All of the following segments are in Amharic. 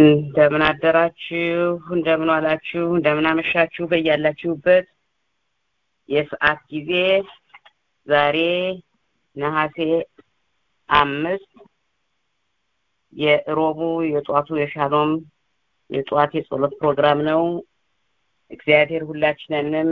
እንደምን አደራችሁ፣ እንደምን ዋላችሁ፣ እንደምን አመሻችሁ በያላችሁበት የሰዓት ጊዜ ዛሬ ነሐሴ አምስት የሮቡ የጧቱ የሻሎም የጠዋት የጸሎት ፕሮግራም ነው። እግዚአብሔር ሁላችንንም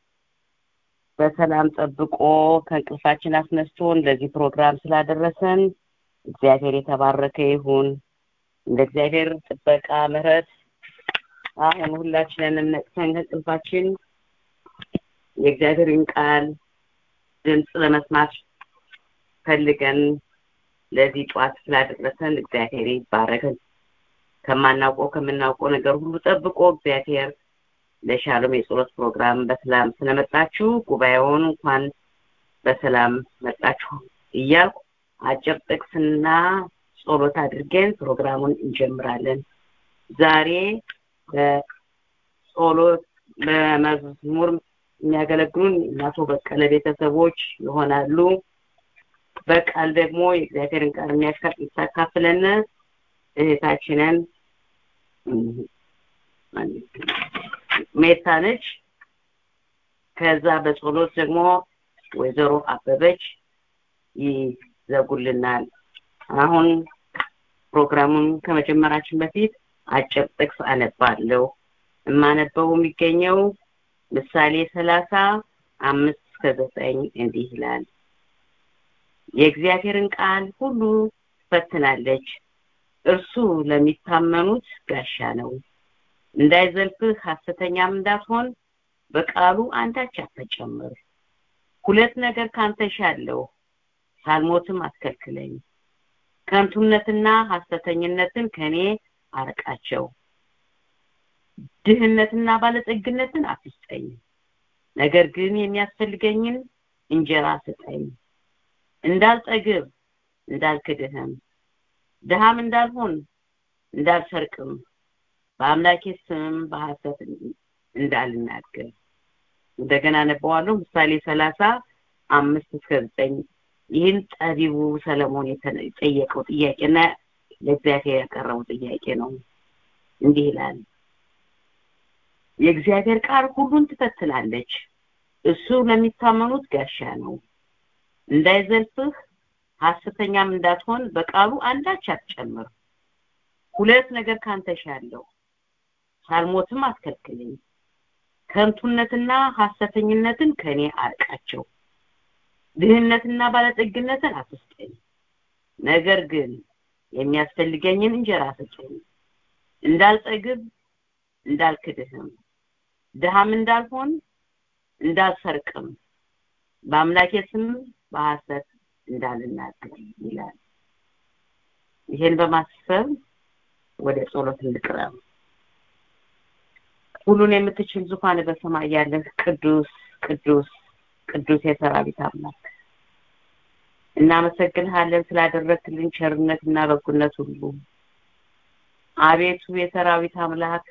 በሰላም ጠብቆ ከእንቅልፋችን አስነስቶን ለዚህ ፕሮግራም ስላደረሰን እግዚአብሔር የተባረከ ይሁን። እንደ እግዚአብሔር ጥበቃ ምሕረት አሁን ሁላችንንም ነቅተን ከእንቅልፋችን የእግዚአብሔርን ቃል ድምፅ ለመስማት ፈልገን ለዚህ ጠዋት ስላደረሰን እግዚአብሔር ይባረክን። ከማናውቀው ከምናውቀው ነገር ሁሉ ጠብቆ እግዚአብሔር ለሻሎም የጸሎት ፕሮግራም በሰላም ስለመጣችሁ ጉባኤውን እንኳን በሰላም መጣችሁ እያልኩ አጭር ጥቅስና ጸሎት አድርገን ፕሮግራሙን እንጀምራለን። ዛሬ በጸሎት በመዝሙር የሚያገለግሉን እናቶ በቀለ ቤተሰቦች ይሆናሉ። በቃል ደግሞ የእግዚአብሔርን ቃል የሚያካፍለን እህታችንን ሜታ ነች። ከዛ በጸሎት ደግሞ ወይዘሮ አበበች ይዘጉልናል። አሁን ፕሮግራሙን ከመጀመራችን በፊት አጭር ጥቅስ አነባለሁ። የማነበው የሚገኘው ምሳሌ ሰላሳ አምስት እስከ ዘጠኝ እንዲህ ይላል። የእግዚአብሔርን ቃል ሁሉ ትፈትናለች፣ እርሱ ለሚታመኑት ጋሻ ነው። እንዳይዘልፍህ ሐሰተኛም እንዳትሆን በቃሉ አንዳች አትጨምር። ሁለት ነገር ካንተ እሻለሁ፣ ሳልሞትም አትከልክለኝ። ከንቱነትና ሐሰተኝነትን ከኔ አርቃቸው። ድህነትና ባለጠግነትን አትስጠኝ፣ ነገር ግን የሚያስፈልገኝን እንጀራ ስጠኝ። እንዳልጠግብ እንዳልክድህም፣ ድሃም እንዳልሆን እንዳልሰርቅም በአምላኬ ስም በሐሰት እንዳልናገር። እንደገና ነበዋለሁ ምሳሌ ሰላሳ አምስት እስከ ዘጠኝ ይህን ጠቢቡ ሰለሞን የጠየቀው ጥያቄና ለእግዚአብሔር ያቀረበው ጥያቄ ነው። እንዲህ ይላል፣ የእግዚአብሔር ቃል ሁሉን ትፈትናለች፣ እሱ ለሚታመኑት ጋሻ ነው። እንዳይዘልፍህ ሐሰተኛም እንዳትሆን በቃሉ አንዳች አትጨምር። ሁለት ነገር ካንተ እሻለሁ፣ ሳልሞትም አትከልክለኝ። ከንቱነትና ሐሰተኝነትን ከኔ አርቃቸው። ድህነትና ባለጠግነትን አትስጠኝ፣ ነገር ግን የሚያስፈልገኝን እንጀራ ስጠኝ። እንዳልጠግብ እንዳልክድህም፣ ድሃም እንዳልሆን እንዳልሰርቅም፣ በአምላኬ ስም በሐሰት እንዳልናገር ይላል። ይሄን በማሰብ ወደ ጸሎት እንቅረብ። ሁሉን የምትችል ዙፋን በሰማይ ያለህ ቅዱስ ቅዱስ ቅዱስ የሰራዊት አምላክ እናመሰግንሃለን ስላደረግክልን ቸርነት እና በጎነት ሁሉ። አቤቱ የሰራዊት አምላክ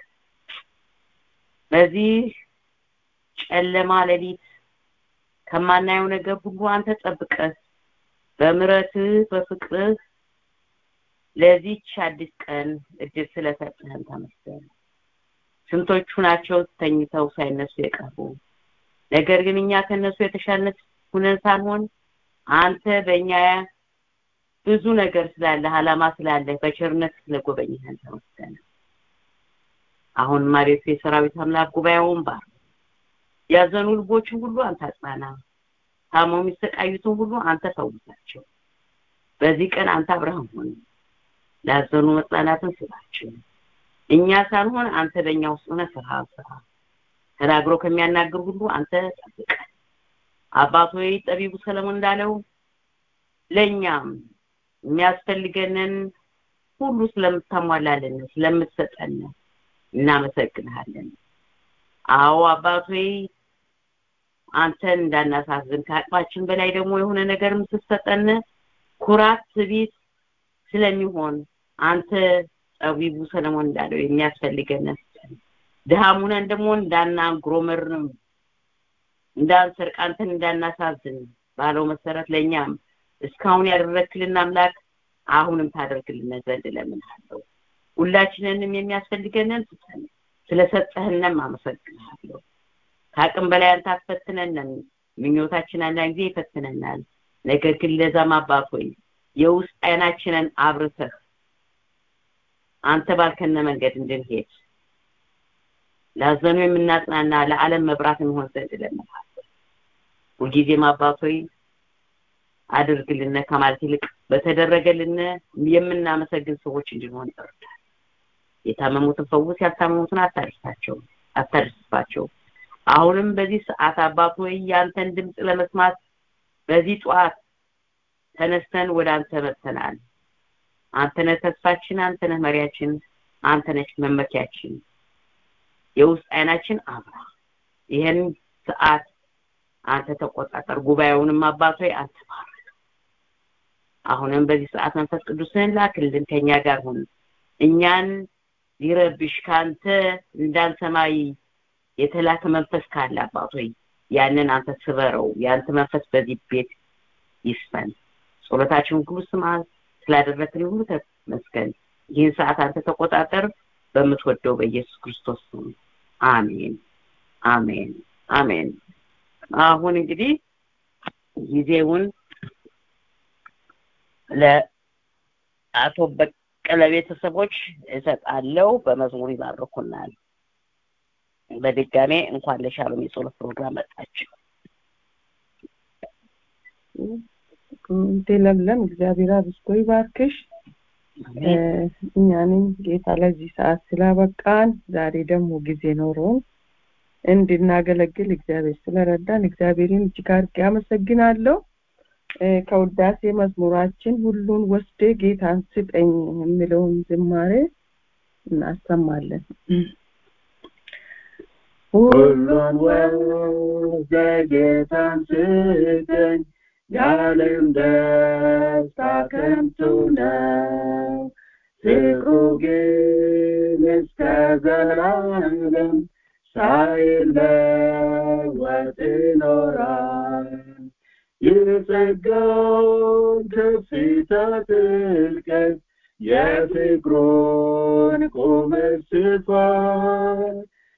በዚህ ጨለማ ሌሊት ከማናየው ነገር ሁሉ አንተ ጠብቀህ በምሕረትህ በፍቅርህ ለዚች አዲስ ቀን እድል ስለሰጠህን ተመስገን። ስንቶቹ ናቸው ተኝተው ሳይነሱ የቀሩ ነገር ግን እኛ ከነሱ የተሻለ ሁነን ሳንሆን አንተ በእኛ ብዙ ነገር ስላለ አላማ ስላለ በቸርነት ስለጎበኘህን ተመስገን። አሁንም አቤቱ የሰራዊት አምላክ ጉባኤውን ባር ያዘኑ ልቦችን ሁሉ አንተ አጽናና፣ ታመው የሚሰቃዩትን ሁሉ አንተ ፈውሳቸው። በዚህ ቀን አንተ አብርሃም ሆን ላዘኑ መጽናናትን ስጣቸው። እኛ ሳንሆን አንተ በእኛ ውስጥ ሆነ ስራ ስራ ተናግሮ ከሚያናግር ሁሉ አንተ ጠብቀን። አባት ሆይ ጠቢቡ ሰለሞን እንዳለው ለእኛም የሚያስፈልገንን ሁሉ ስለምታሟላልን ስለምትሰጠን እናመሰግንሃለን። አዎ አባት ሆይ አንተን እንዳናሳዝን ከአቅማችን በላይ ደግሞ የሆነ ነገርም ስትሰጠን ኩራት፣ ትዕቢት ስለሚሆን አንተ ጠቢቡ ሰለሞን እንዳለው የሚያስፈልገን ስጠን። ድሃም ሆነን ደግሞ እንዳናጉረመርም እንዳንሰርቅ አንተን እንዳናሳዝን ባለው መሰረት ለእኛም እስካሁን ያደረግክልን አምላክ አሁንም ታደርግልን ዘንድ እለምንሃለሁ። ሁላችንንም የሚያስፈልገንን ስጠን ስለሰጠህንም አመሰግናለሁ ከአቅም በላይ አንተ አትፈትነንም ምኞታችን አንዳንድ ጊዜ ይፈትነናል ነገር ግን ለዛም አባት ሆይ የውስጥ አይናችንን አብርተህ አንተ ባልከነ መንገድ እንድንሄድ ላዘኑ የምናጽናና ለዓለም መብራት እንሆን ዘንድ እለምንሃለሁ ሁልጊዜም አባት ሆይ አድርግልን ከማለት ይልቅ በተደረገልን የምናመሰግን ሰዎች እንድንሆን ይርዳል የታመሙትን ፈውስ ያልታመሙትን አታድርሳቸው አታድርስባቸው አሁንም በዚህ ሰዓት አባት ሆይ ያንተን ድምፅ ለመስማት በዚህ ጠዋት ተነስተን ወደ አንተ መጥተናል አንተነህ ተስፋችን አንተነህ መሪያችን አንተነህ መመኪያችን የውስጥ አይናችን አብራ ይህን ሰዓት አንተ ተቆጣጠር ጉባኤውንም አባት ሆይ አንተ ባርክ አሁንም በዚህ ሰዓት መንፈስ ቅዱስን ላክልን ከኛ ጋር ሁን እኛን ሊረብሽ ካንተ እንዳንሰማይ የተላከ መንፈስ ካለ አባት ሆይ ያንን አንተ ስበረው የአንተ መንፈስ በዚህ ቤት ይስፈን ጸሎታችሁን ሁሉ ስማ ስላደረክን ሁሉ ተመስገን ይህን ሰዓት አንተ ተቆጣጠር በምትወደው በኢየሱስ ክርስቶስ ስም አሜን አሜን አሜን አሁን እንግዲህ ጊዜውን ለአቶ በቀለ ቤተሰቦች እሰጣለሁ በመዝሙር ይባርኩናል በድጋሜ እንኳን ለሻሎም የጸሎት ፕሮግራም መጣችሁ ለምለም እግዚአብሔር አብዝቶ ይባርክሽ እኛንም ጌታ ለዚህ ሰዓት ስላበቃን ዛሬ ደግሞ ጊዜ ኖሮን እንድናገለግል እግዚአብሔር ስለረዳን እግዚአብሔርን እጅግ አድርጌ አመሰግናለሁ ከውዳሴ መዝሙራችን ሁሉን ወስደ ጌታን ስጠኝ የሚለውን ዝማሬ እናሰማለን ሁሉን ወስደ ጌታን ስጠኝ የዓለም ደስታ ከንቱ ነው ፍቅሩ ግን እስከ ዘላለም ሳይለወጥ ይኖራል የጸጋውን ከፍታ ጥልቀት የፍቅሩን ቁመት ስፋት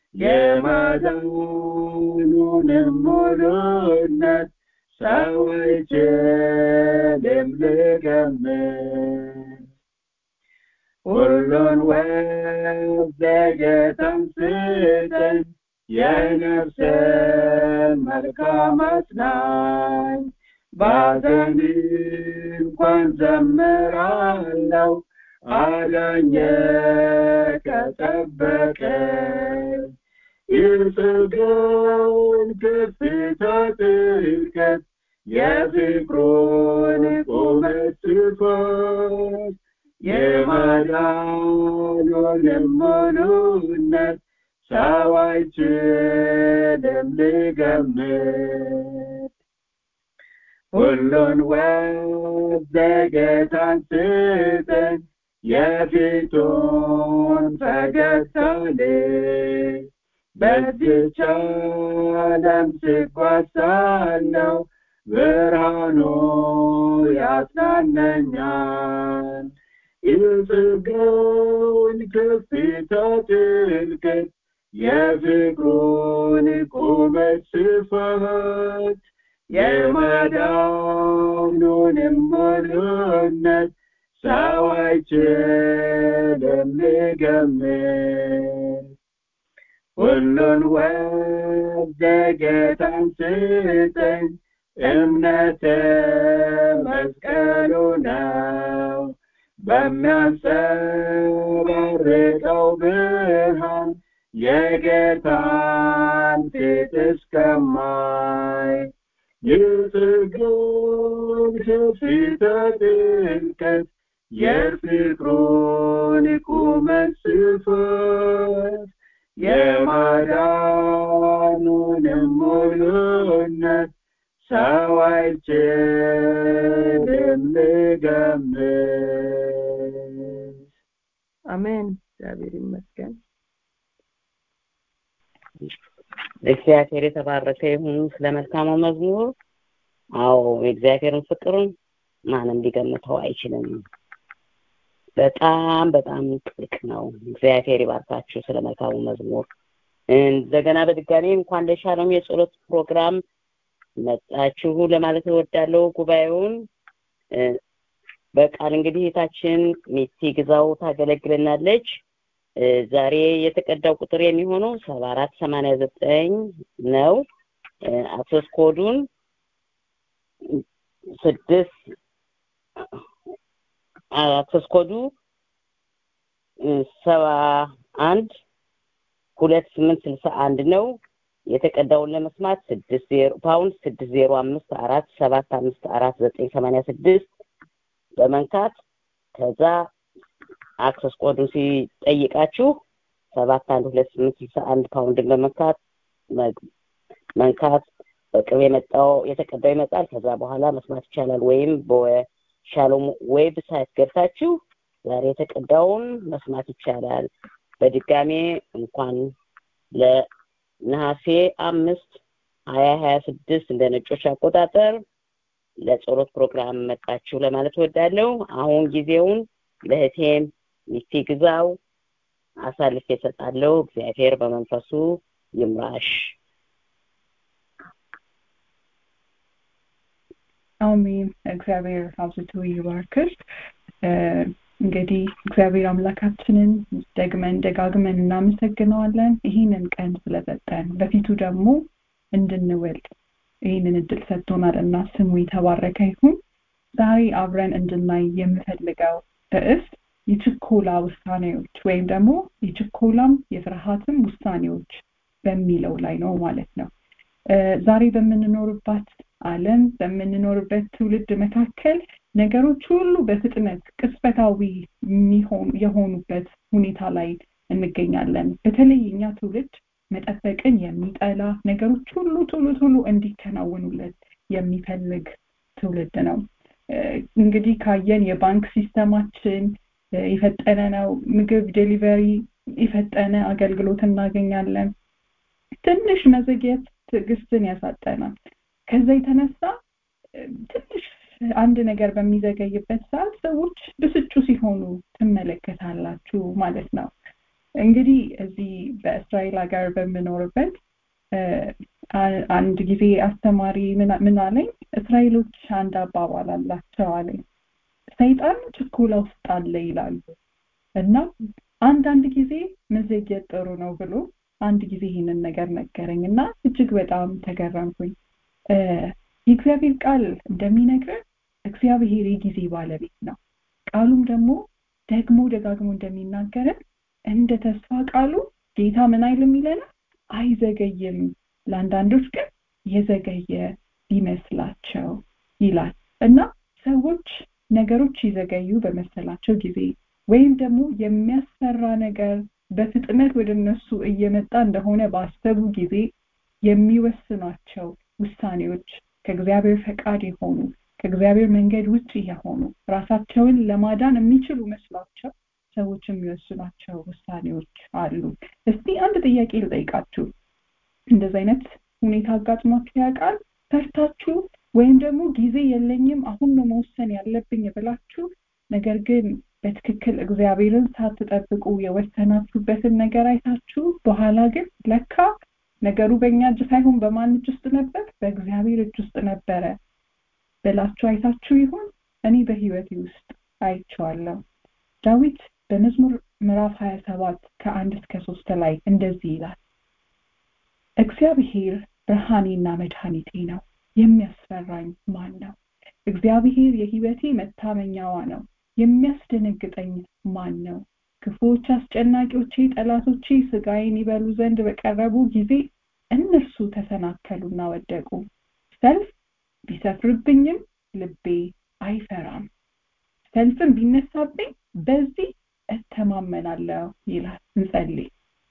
የማዳኑንም ሙሉነት ሰው አይችልም ልገምት ሁሉን ወስደ ጌታን ስጠኝ የነፍስን መልካም አጽናኝ ባዘን እንኳን ዘምራለው አዳኘ ከጠበቀኝ የጸጋውን ከፍታ ጥልቀት የፍቅሩን ቁመት ስፋት የማዳኑንም ሙሉነት ሰው አይችልም ልገምት ሁሉን ወስደ ጌታን ስጠኝ የፊቱን ፈገግታ ልይ በዚች ዓለም ስጓዝ ሳለሁ ብርሃኑ ያጽናነኛል የጸጋውን ከፍታ ጥልቀት የፍቅሩን ቁመት ስፋት የማዳኑንም ሙሉነት ሰው አይችልም ልገምት ሁሉን ወስደ ጌታን ስጠኝ እምነት መስቀሉ ነው በሚያንጸባርቀው ብርሃን የጌታን ፊት እስከማይ የጸጋውን ከፍታ ጥልቀት የፍቅሩን ቁመት ስፋት የማዳኑንም ሙሉነት ሰው አይችልም ልገምት አሜን እግዚአብሔር ይመስገን እግዚአብሔር የተባረከ ይሁን ስለ መልካሙ መዝሙር አዎ የእግዚአብሔርን ፍቅር ማንም ሊገምተው አይችልም በጣም በጣም ጥልቅ ነው እግዚአብሔር ይባርካችሁ ስለ መልካሙ መዝሙር እንደገና በድጋሚ እንኳን ለሻሎም የጸሎት ፕሮግራም መጣችሁ ለማለት እወዳለሁ ጉባኤውን በቃል እንግዲህ እህታችን ሚቲ ግዛው ታገለግለናለች ዛሬ የተቀዳው ቁጥር የሚሆነው ሰባ አራት ሰማንያ ዘጠኝ ነው አክሰስ ኮዱን ስድስት አክሰስ ኮዱ ሰባ አንድ ሁለት ስምንት ስልሳ አንድ ነው የተቀዳውን ለመስማት ስድስት ዜሮ ፓውንድ ስድስት ዜሮ አምስት አራት ሰባት አምስት አራት ዘጠኝ ሰማንያ ስድስት በመንካት ከዛ አክሰስ ኮዱን ሲጠይቃችሁ ሰባት አንድ ሁለት ስምንት ስልሳ አንድ ፓውንድን በመንካት መንካት በቅርብ የመጣው የተቀዳው ይመጣል ከዛ በኋላ መስማት ይቻላል ወይም በሻሎም ዌብሳይት ገብታችሁ ዛሬ የተቀዳውን መስማት ይቻላል በድጋሜ እንኳን ለነሐሴ አምስት ሀያ ሀያ ስድስት እንደ ነጮች አቆጣጠር ለጸሎት ፕሮግራም መጣችሁ ለማለት ወዳለሁ አሁን ጊዜውን ለእህቴም ሚስቲ ግዛው አሳልፌ እሰጣለሁ እግዚአብሔር በመንፈሱ ይምራሽ አሜን እግዚአብሔር አብዝቶ ይባርክሽ እንግዲህ እግዚአብሔር አምላካችንን ደግመን ደጋግመን እናመሰግነዋለን ይህንን ቀን ስለሰጠን በፊቱ ደግሞ እንድንውል ይህንን እድል ሰጥቶናል እና ስሙ የተባረከ ይሁን ዛሬ አብረን እንድናይ የምፈልገው ርዕስ የችኮላ ውሳኔዎች ወይም ደግሞ የችኮላም የፍርሃትም ውሳኔዎች በሚለው ላይ ነው ማለት ነው ዛሬ በምንኖርባት አለም በምንኖርበት ትውልድ መካከል ነገሮች ሁሉ በፍጥነት ቅጽበታዊ የሆኑበት ሁኔታ ላይ እንገኛለን በተለይ እኛ ትውልድ መጠበቅን የሚጠላ ነገሮች ሁሉ ቶሎ ቶሎ እንዲከናወኑለት የሚፈልግ ትውልድ ነው እንግዲህ ካየን የባንክ ሲስተማችን የፈጠነ ነው ምግብ ዴሊቨሪ የፈጠነ አገልግሎት እናገኛለን ትንሽ መዘግየት ትዕግስትን ያሳጠናል ከዛ የተነሳ ትንሽ አንድ ነገር በሚዘገይበት ሰዓት ሰዎች ብስጩ ሲሆኑ ትመለከታላችሁ ማለት ነው እንግዲህ እዚህ በእስራኤል ሀገር በምኖርበት አንድ ጊዜ አስተማሪ ምን አለኝ እስራኤሎች አንድ አባባል አላቸው አለኝ ሰይጣን ችኮላ ውስጥ አለ ይላሉ እና አንዳንድ ጊዜ መዘግየት ጥሩ ነው ብሎ አንድ ጊዜ ይህንን ነገር ነገረኝ እና እጅግ በጣም ተገረምኩኝ የእግዚአብሔር ቃል እንደሚነግረን እግዚአብሔር የጊዜ ባለቤት ነው ቃሉም ደግሞ ደግሞ ደጋግሞ እንደሚናገረን እንደ ተስፋ ቃሉ ጌታ ምን አይልም ይለናል አይዘገይም ለአንዳንዶች ግን የዘገየ ሊመስላቸው ይላል እና ሰዎች ነገሮች ይዘገዩ በመሰላቸው ጊዜ ወይም ደግሞ የሚያስፈራ ነገር በፍጥነት ወደ እነሱ እየመጣ እንደሆነ ባሰቡ ጊዜ የሚወስኗቸው ውሳኔዎች ከእግዚአብሔር ፈቃድ የሆኑ ከእግዚአብሔር መንገድ ውጭ የሆኑ ራሳቸውን ለማዳን የሚችሉ መስሏቸው ሰዎች የሚወስኗቸው ውሳኔዎች አሉ እስቲ አንድ ጥያቄ ልጠይቃችሁ እንደዚህ አይነት ሁኔታ አጋጥሟችሁ ያውቃል ፈርታችሁ ወይም ደግሞ ጊዜ የለኝም አሁን ነው መወሰን ያለብኝ ብላችሁ ነገር ግን በትክክል እግዚአብሔርን ሳትጠብቁ የወሰናችሁበትን ነገር አይታችሁ በኋላ ግን ለካ ነገሩ በእኛ እጅ ሳይሆን በማን እጅ ውስጥ ነበር በእግዚአብሔር እጅ ውስጥ ነበረ ብላችሁ አይታችሁ ይሆን እኔ በህይወቴ ውስጥ አይቼዋለሁ ዳዊት በመዝሙር ምዕራፍ 27 ከአንድ እስከ ሶስት ላይ እንደዚህ ይላል እግዚአብሔር ብርሃኔና መድኃኒቴ ነው የሚያስፈራኝ ማን ነው እግዚአብሔር የህይወቴ መታመኛዋ ነው የሚያስደነግጠኝ ማን ነው ክፉዎች አስጨናቂዎቼ ጠላቶቼ ስጋዬን ይበሉ ዘንድ በቀረቡ ጊዜ እነርሱ ተሰናከሉና ወደቁ ሰልፍ ቢሰፍርብኝም ልቤ አይፈራም ሰልፍን ቢነሳብኝ በዚህ እተማመናለሁ ይላል እንጸልይ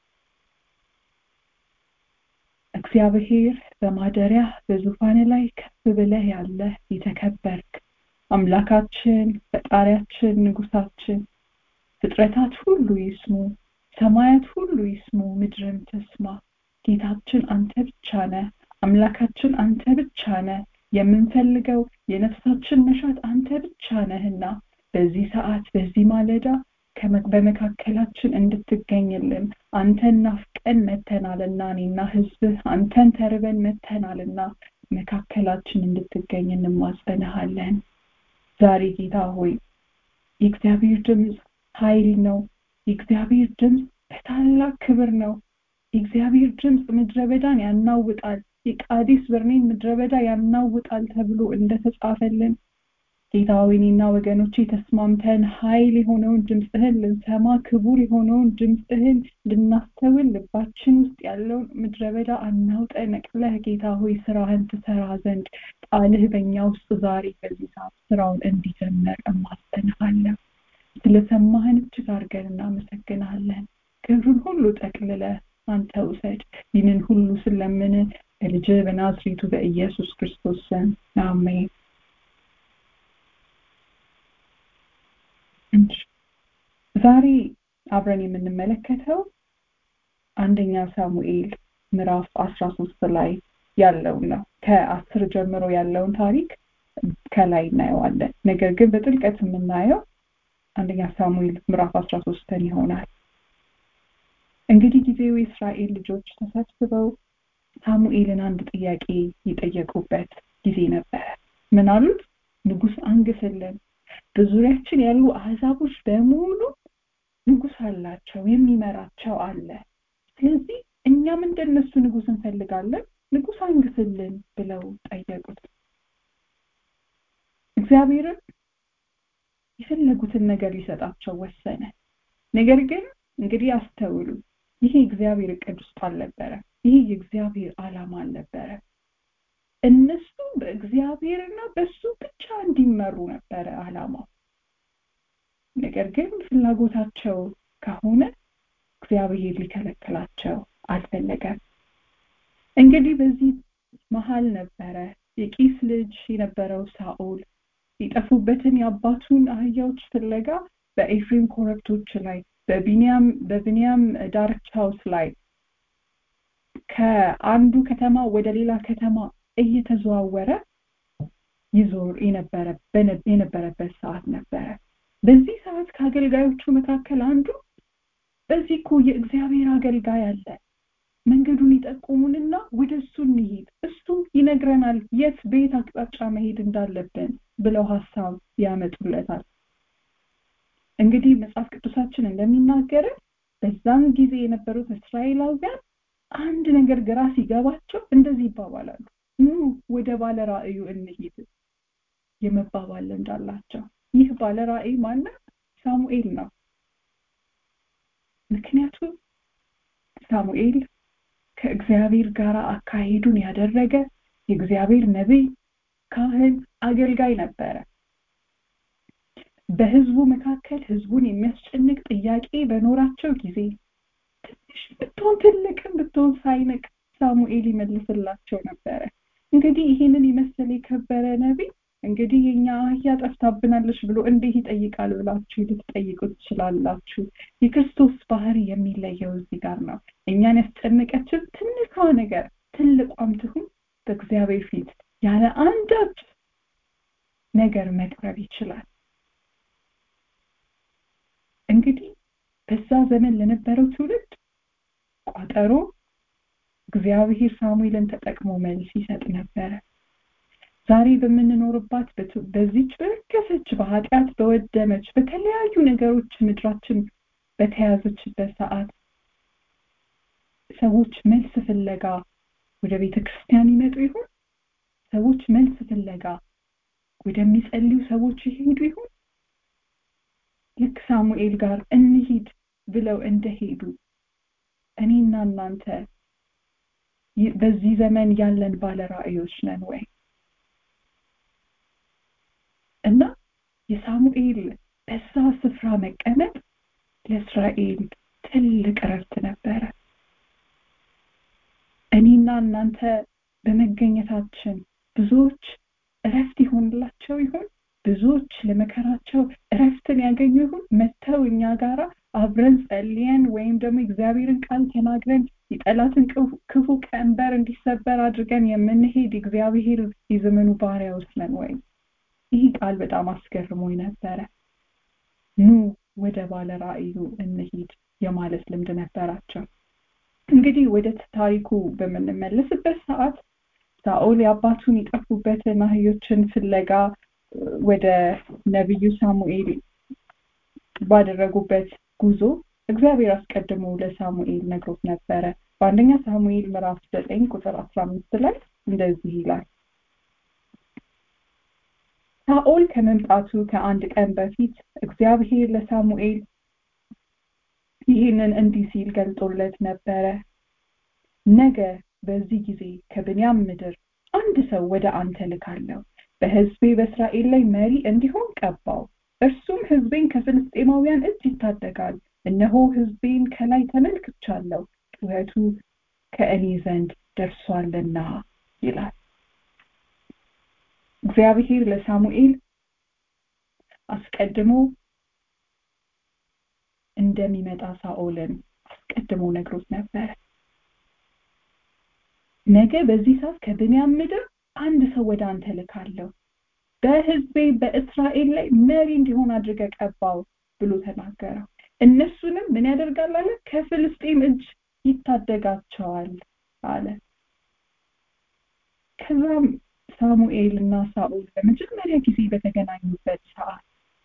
እግዚአብሔር በማደሪያ በዙፋን ላይ ከፍ ብለህ ያለህ የተከበርክ አምላካችን ፈጣሪያችን ንጉሳችን ፍጥረታት ሁሉ ይስሙ ሰማያት ሁሉ ይስሙ ምድርም ተስማ ጌታችን አንተ ብቻ ነህ አምላካችን አንተ ብቻ ነህ የምንፈልገው የነፍሳችን መሻት አንተ ብቻ ነህና በዚህ ሰዓት በዚህ ማለዳ በመካከላችን እንድትገኝልን አንተን ናፍቀን መተናልና እኔና ህዝብህ አንተን ተርበን መተናልና መካከላችን እንድትገኝ እንማጸንሃለን ዛሬ ጌታ ሆይ የእግዚአብሔር ድምፅ ኃይል ነው የእግዚአብሔር ድምፅ በታላቅ ክብር ነው የእግዚአብሔር ድምፅ ምድረ በዳን ያናውጣል የቃዲስ በርኔን ምድረ በዳ ያናውጣል ተብሎ እንደተጻፈልን ጌታ እኔና ወገኖቼ ተስማምተን ኃይል የሆነውን ድምፅህን ልንሰማ ክቡር የሆነውን ድምፅህን ልናስተውል ልባችን ውስጥ ያለውን ምድረ በዳ አናውጠ ነቅለህ ጌታ ሆይ ስራህን ትሰራ ዘንድ ቃልህ በእኛ ውስጥ ዛሬ በዚህ ሰዓት ስራውን እንዲጀመር እማጸንሃለሁ ስለሰማህን እጅግ አድርገን እናመሰግናለን ክብሩን ሁሉ ጠቅልለ አንተ ውሰድ ይህንን ሁሉ ስለምን በልጅ በናዝሬቱ በኢየሱስ ክርስቶስ ስም አሜን ዛሬ አብረን የምንመለከተው አንደኛ ሳሙኤል ምዕራፍ አስራ ሶስት ላይ ያለውን ነው ከአስር ጀምሮ ያለውን ታሪክ ከላይ እናየዋለን ነገር ግን በጥልቀት የምናየው አንደኛ ሳሙኤል ምዕራፍ አስራ ሶስትን ይሆናል እንግዲህ ጊዜው የእስራኤል ልጆች ተሰብስበው ሳሙኤልን አንድ ጥያቄ የጠየቁበት ጊዜ ነበረ ምን አሉት ንጉስ አንግስልን በዙሪያችን ያሉ አህዛቦች በሙሉ ንጉስ አላቸው የሚመራቸው አለ ስለዚህ እኛም እንደነሱ ንጉስ እንፈልጋለን ንጉስ አንግስልን ብለው ጠየቁት እግዚአብሔርን የፈለጉትን ነገር ሊሰጣቸው ወሰነ ነገር ግን እንግዲህ አስተውሉ ይሄ እግዚአብሔር እቅድ ውስጥ አልነበረ ይሄ የእግዚአብሔር አላማ አልነበረ እነሱ በእግዚአብሔርና በሱ ብቻ እንዲመሩ ነበረ አላማው ነገር ግን ፍላጎታቸው ከሆነ እግዚአብሔር ሊከለክላቸው አልፈለገም እንግዲህ በዚህ መሀል ነበረ የቂስ ልጅ የነበረው ሳኦል የጠፉበትን የአባቱን አህያዎች ፍለጋ በኤፍሬም ኮረብቶች ላይ በቢኒያም በቢኒያም ዳርቻውስ ላይ ከአንዱ ከተማ ወደ ሌላ ከተማ እየተዘዋወረ ይዞር የነበረበት ሰዓት ነበረ በዚህ ሰዓት ከአገልጋዮቹ መካከል አንዱ በዚህ እኮ የእግዚአብሔር አገልጋይ አለ መንገዱን ይጠቁሙንና ወደ እሱ እንሂድ እሱ ይነግረናል የት ቤት አቅጣጫ መሄድ እንዳለብን ብለው ሀሳብ ያመጡለታል እንግዲህ መጽሐፍ ቅዱሳችን እንደሚናገረን በዛን ጊዜ የነበሩት እስራኤላውያን አንድ ነገር ግራ ሲገባቸው እንደዚህ ይባባላሉ ኑ ወደ ባለ ራእዩ እንሂድ የመባባል እንዳላቸው ይህ ባለ ራእይ ማነው ሳሙኤል ነው ምክንያቱም ሳሙኤል ከእግዚአብሔር ጋር አካሄዱን ያደረገ የእግዚአብሔር ነቢይ ካህን አገልጋይ ነበረ በህዝቡ መካከል ህዝቡን የሚያስጨንቅ ጥያቄ በኖራቸው ጊዜ ትንሽ ብትሆን ትልቅም ብትሆን ሳይንቅ ሳሙኤል ይመልስላቸው ነበረ እንግዲህ ይህንን የመሰለ የከበረ ነቢይ እንግዲህ የኛ አህያ ጠፍታብናለች ብሎ እንዴት ይጠይቃል ብላችሁ ልትጠይቁ ትችላላችሁ የክርስቶስ ባህሪ የሚለየው እዚህ ጋር ነው እኛን ያስጨነቀችን ትንሿ ነገር ትልቋም ትሁን በእግዚአብሔር ፊት ያለ አንዳች ነገር መቅረብ ይችላል እንግዲህ በዛ ዘመን ለነበረው ትውልድ ቋጠሮ እግዚአብሔር ሳሙኤልን ተጠቅሞ መልስ ይሰጥ ነበረ ዛሬ በምንኖርባት በዚች በረከሰች በኃጢአት በወደመች በተለያዩ ነገሮች ምድራችን በተያዘችበት ሰዓት ሰዎች መልስ ፍለጋ ወደ ቤተ ክርስቲያን ይመጡ ይሆን ሰዎች መልስ ፍለጋ ወደሚጸልዩ ሰዎች ይሄዱ ይሆን ልክ ሳሙኤል ጋር እንሂድ ብለው እንደሄዱ እኔና እናንተ በዚህ ዘመን ያለን ባለ ራእዮች ነን ወይ እና የሳሙኤል በዛ ስፍራ መቀመጥ ለእስራኤል ትልቅ እረፍት ነበረ እኔና እናንተ በመገኘታችን ብዙዎች እረፍት ይሆንላቸው ይሆን ብዙዎች ለመከራቸው እረፍትን ያገኙ ይሆን መተው እኛ ጋራ አብረን ጸልየን ወይም ደግሞ እግዚአብሔርን ቃል ተናግረን የጠላትን ክፉ ቀንበር እንዲሰበር አድርገን የምንሄድ እግዚአብሔር የዘመኑ ባሪያዎች ነን ወይ ይህ ቃል በጣም አስገርሞኝ ነበረ ኑ ወደ ባለ ራእዩ እንሂድ የማለት ልምድ ነበራቸው እንግዲህ ወደ ታሪኩ በምንመለስበት ሰዓት ሳኦል የአባቱን የጠፉበትን አህዮችን ፍለጋ ወደ ነቢዩ ሳሙኤል ባደረጉበት ጉዞ እግዚአብሔር አስቀድሞ ለሳሙኤል ነግሮት ነበረ በአንደኛ ሳሙኤል ምዕራፍ ዘጠኝ ቁጥር አስራ አምስት ላይ እንደዚህ ይላል ሳኦል ከመምጣቱ ከአንድ ቀን በፊት እግዚአብሔር ለሳሙኤል ይህንን እንዲህ ሲል ገልጦለት ነበረ ነገ በዚህ ጊዜ ከብንያም ምድር አንድ ሰው ወደ አንተ ልካለሁ በህዝቤ በእስራኤል ላይ መሪ እንዲሆን ቀባው እርሱም ህዝቤን ከፍልስጤማውያን እጅ ይታደጋል እነሆ ህዝቤን ከላይ ተመልክቻለሁ ጩኸቱ ከእኔ ዘንድ ደርሷልና ይላል እግዚአብሔር ለሳሙኤል አስቀድሞ እንደሚመጣ ሳኦልን አስቀድሞ ነግሮት ነበር ነገ በዚህ ሰዓት ከብንያም ምድር አንድ ሰው ወደ አንተ ልካለሁ በህዝቤ በእስራኤል ላይ መሪ እንዲሆን አድርገ ቀባው ብሎ ተናገረው እነሱንም ምን ያደርጋል አለ ከፍልስጤም እጅ ይታደጋቸዋል አለ ከዛም ሳሙኤል እና ሳኦል ለመጀመሪያ ጊዜ በተገናኙበት ሰዓት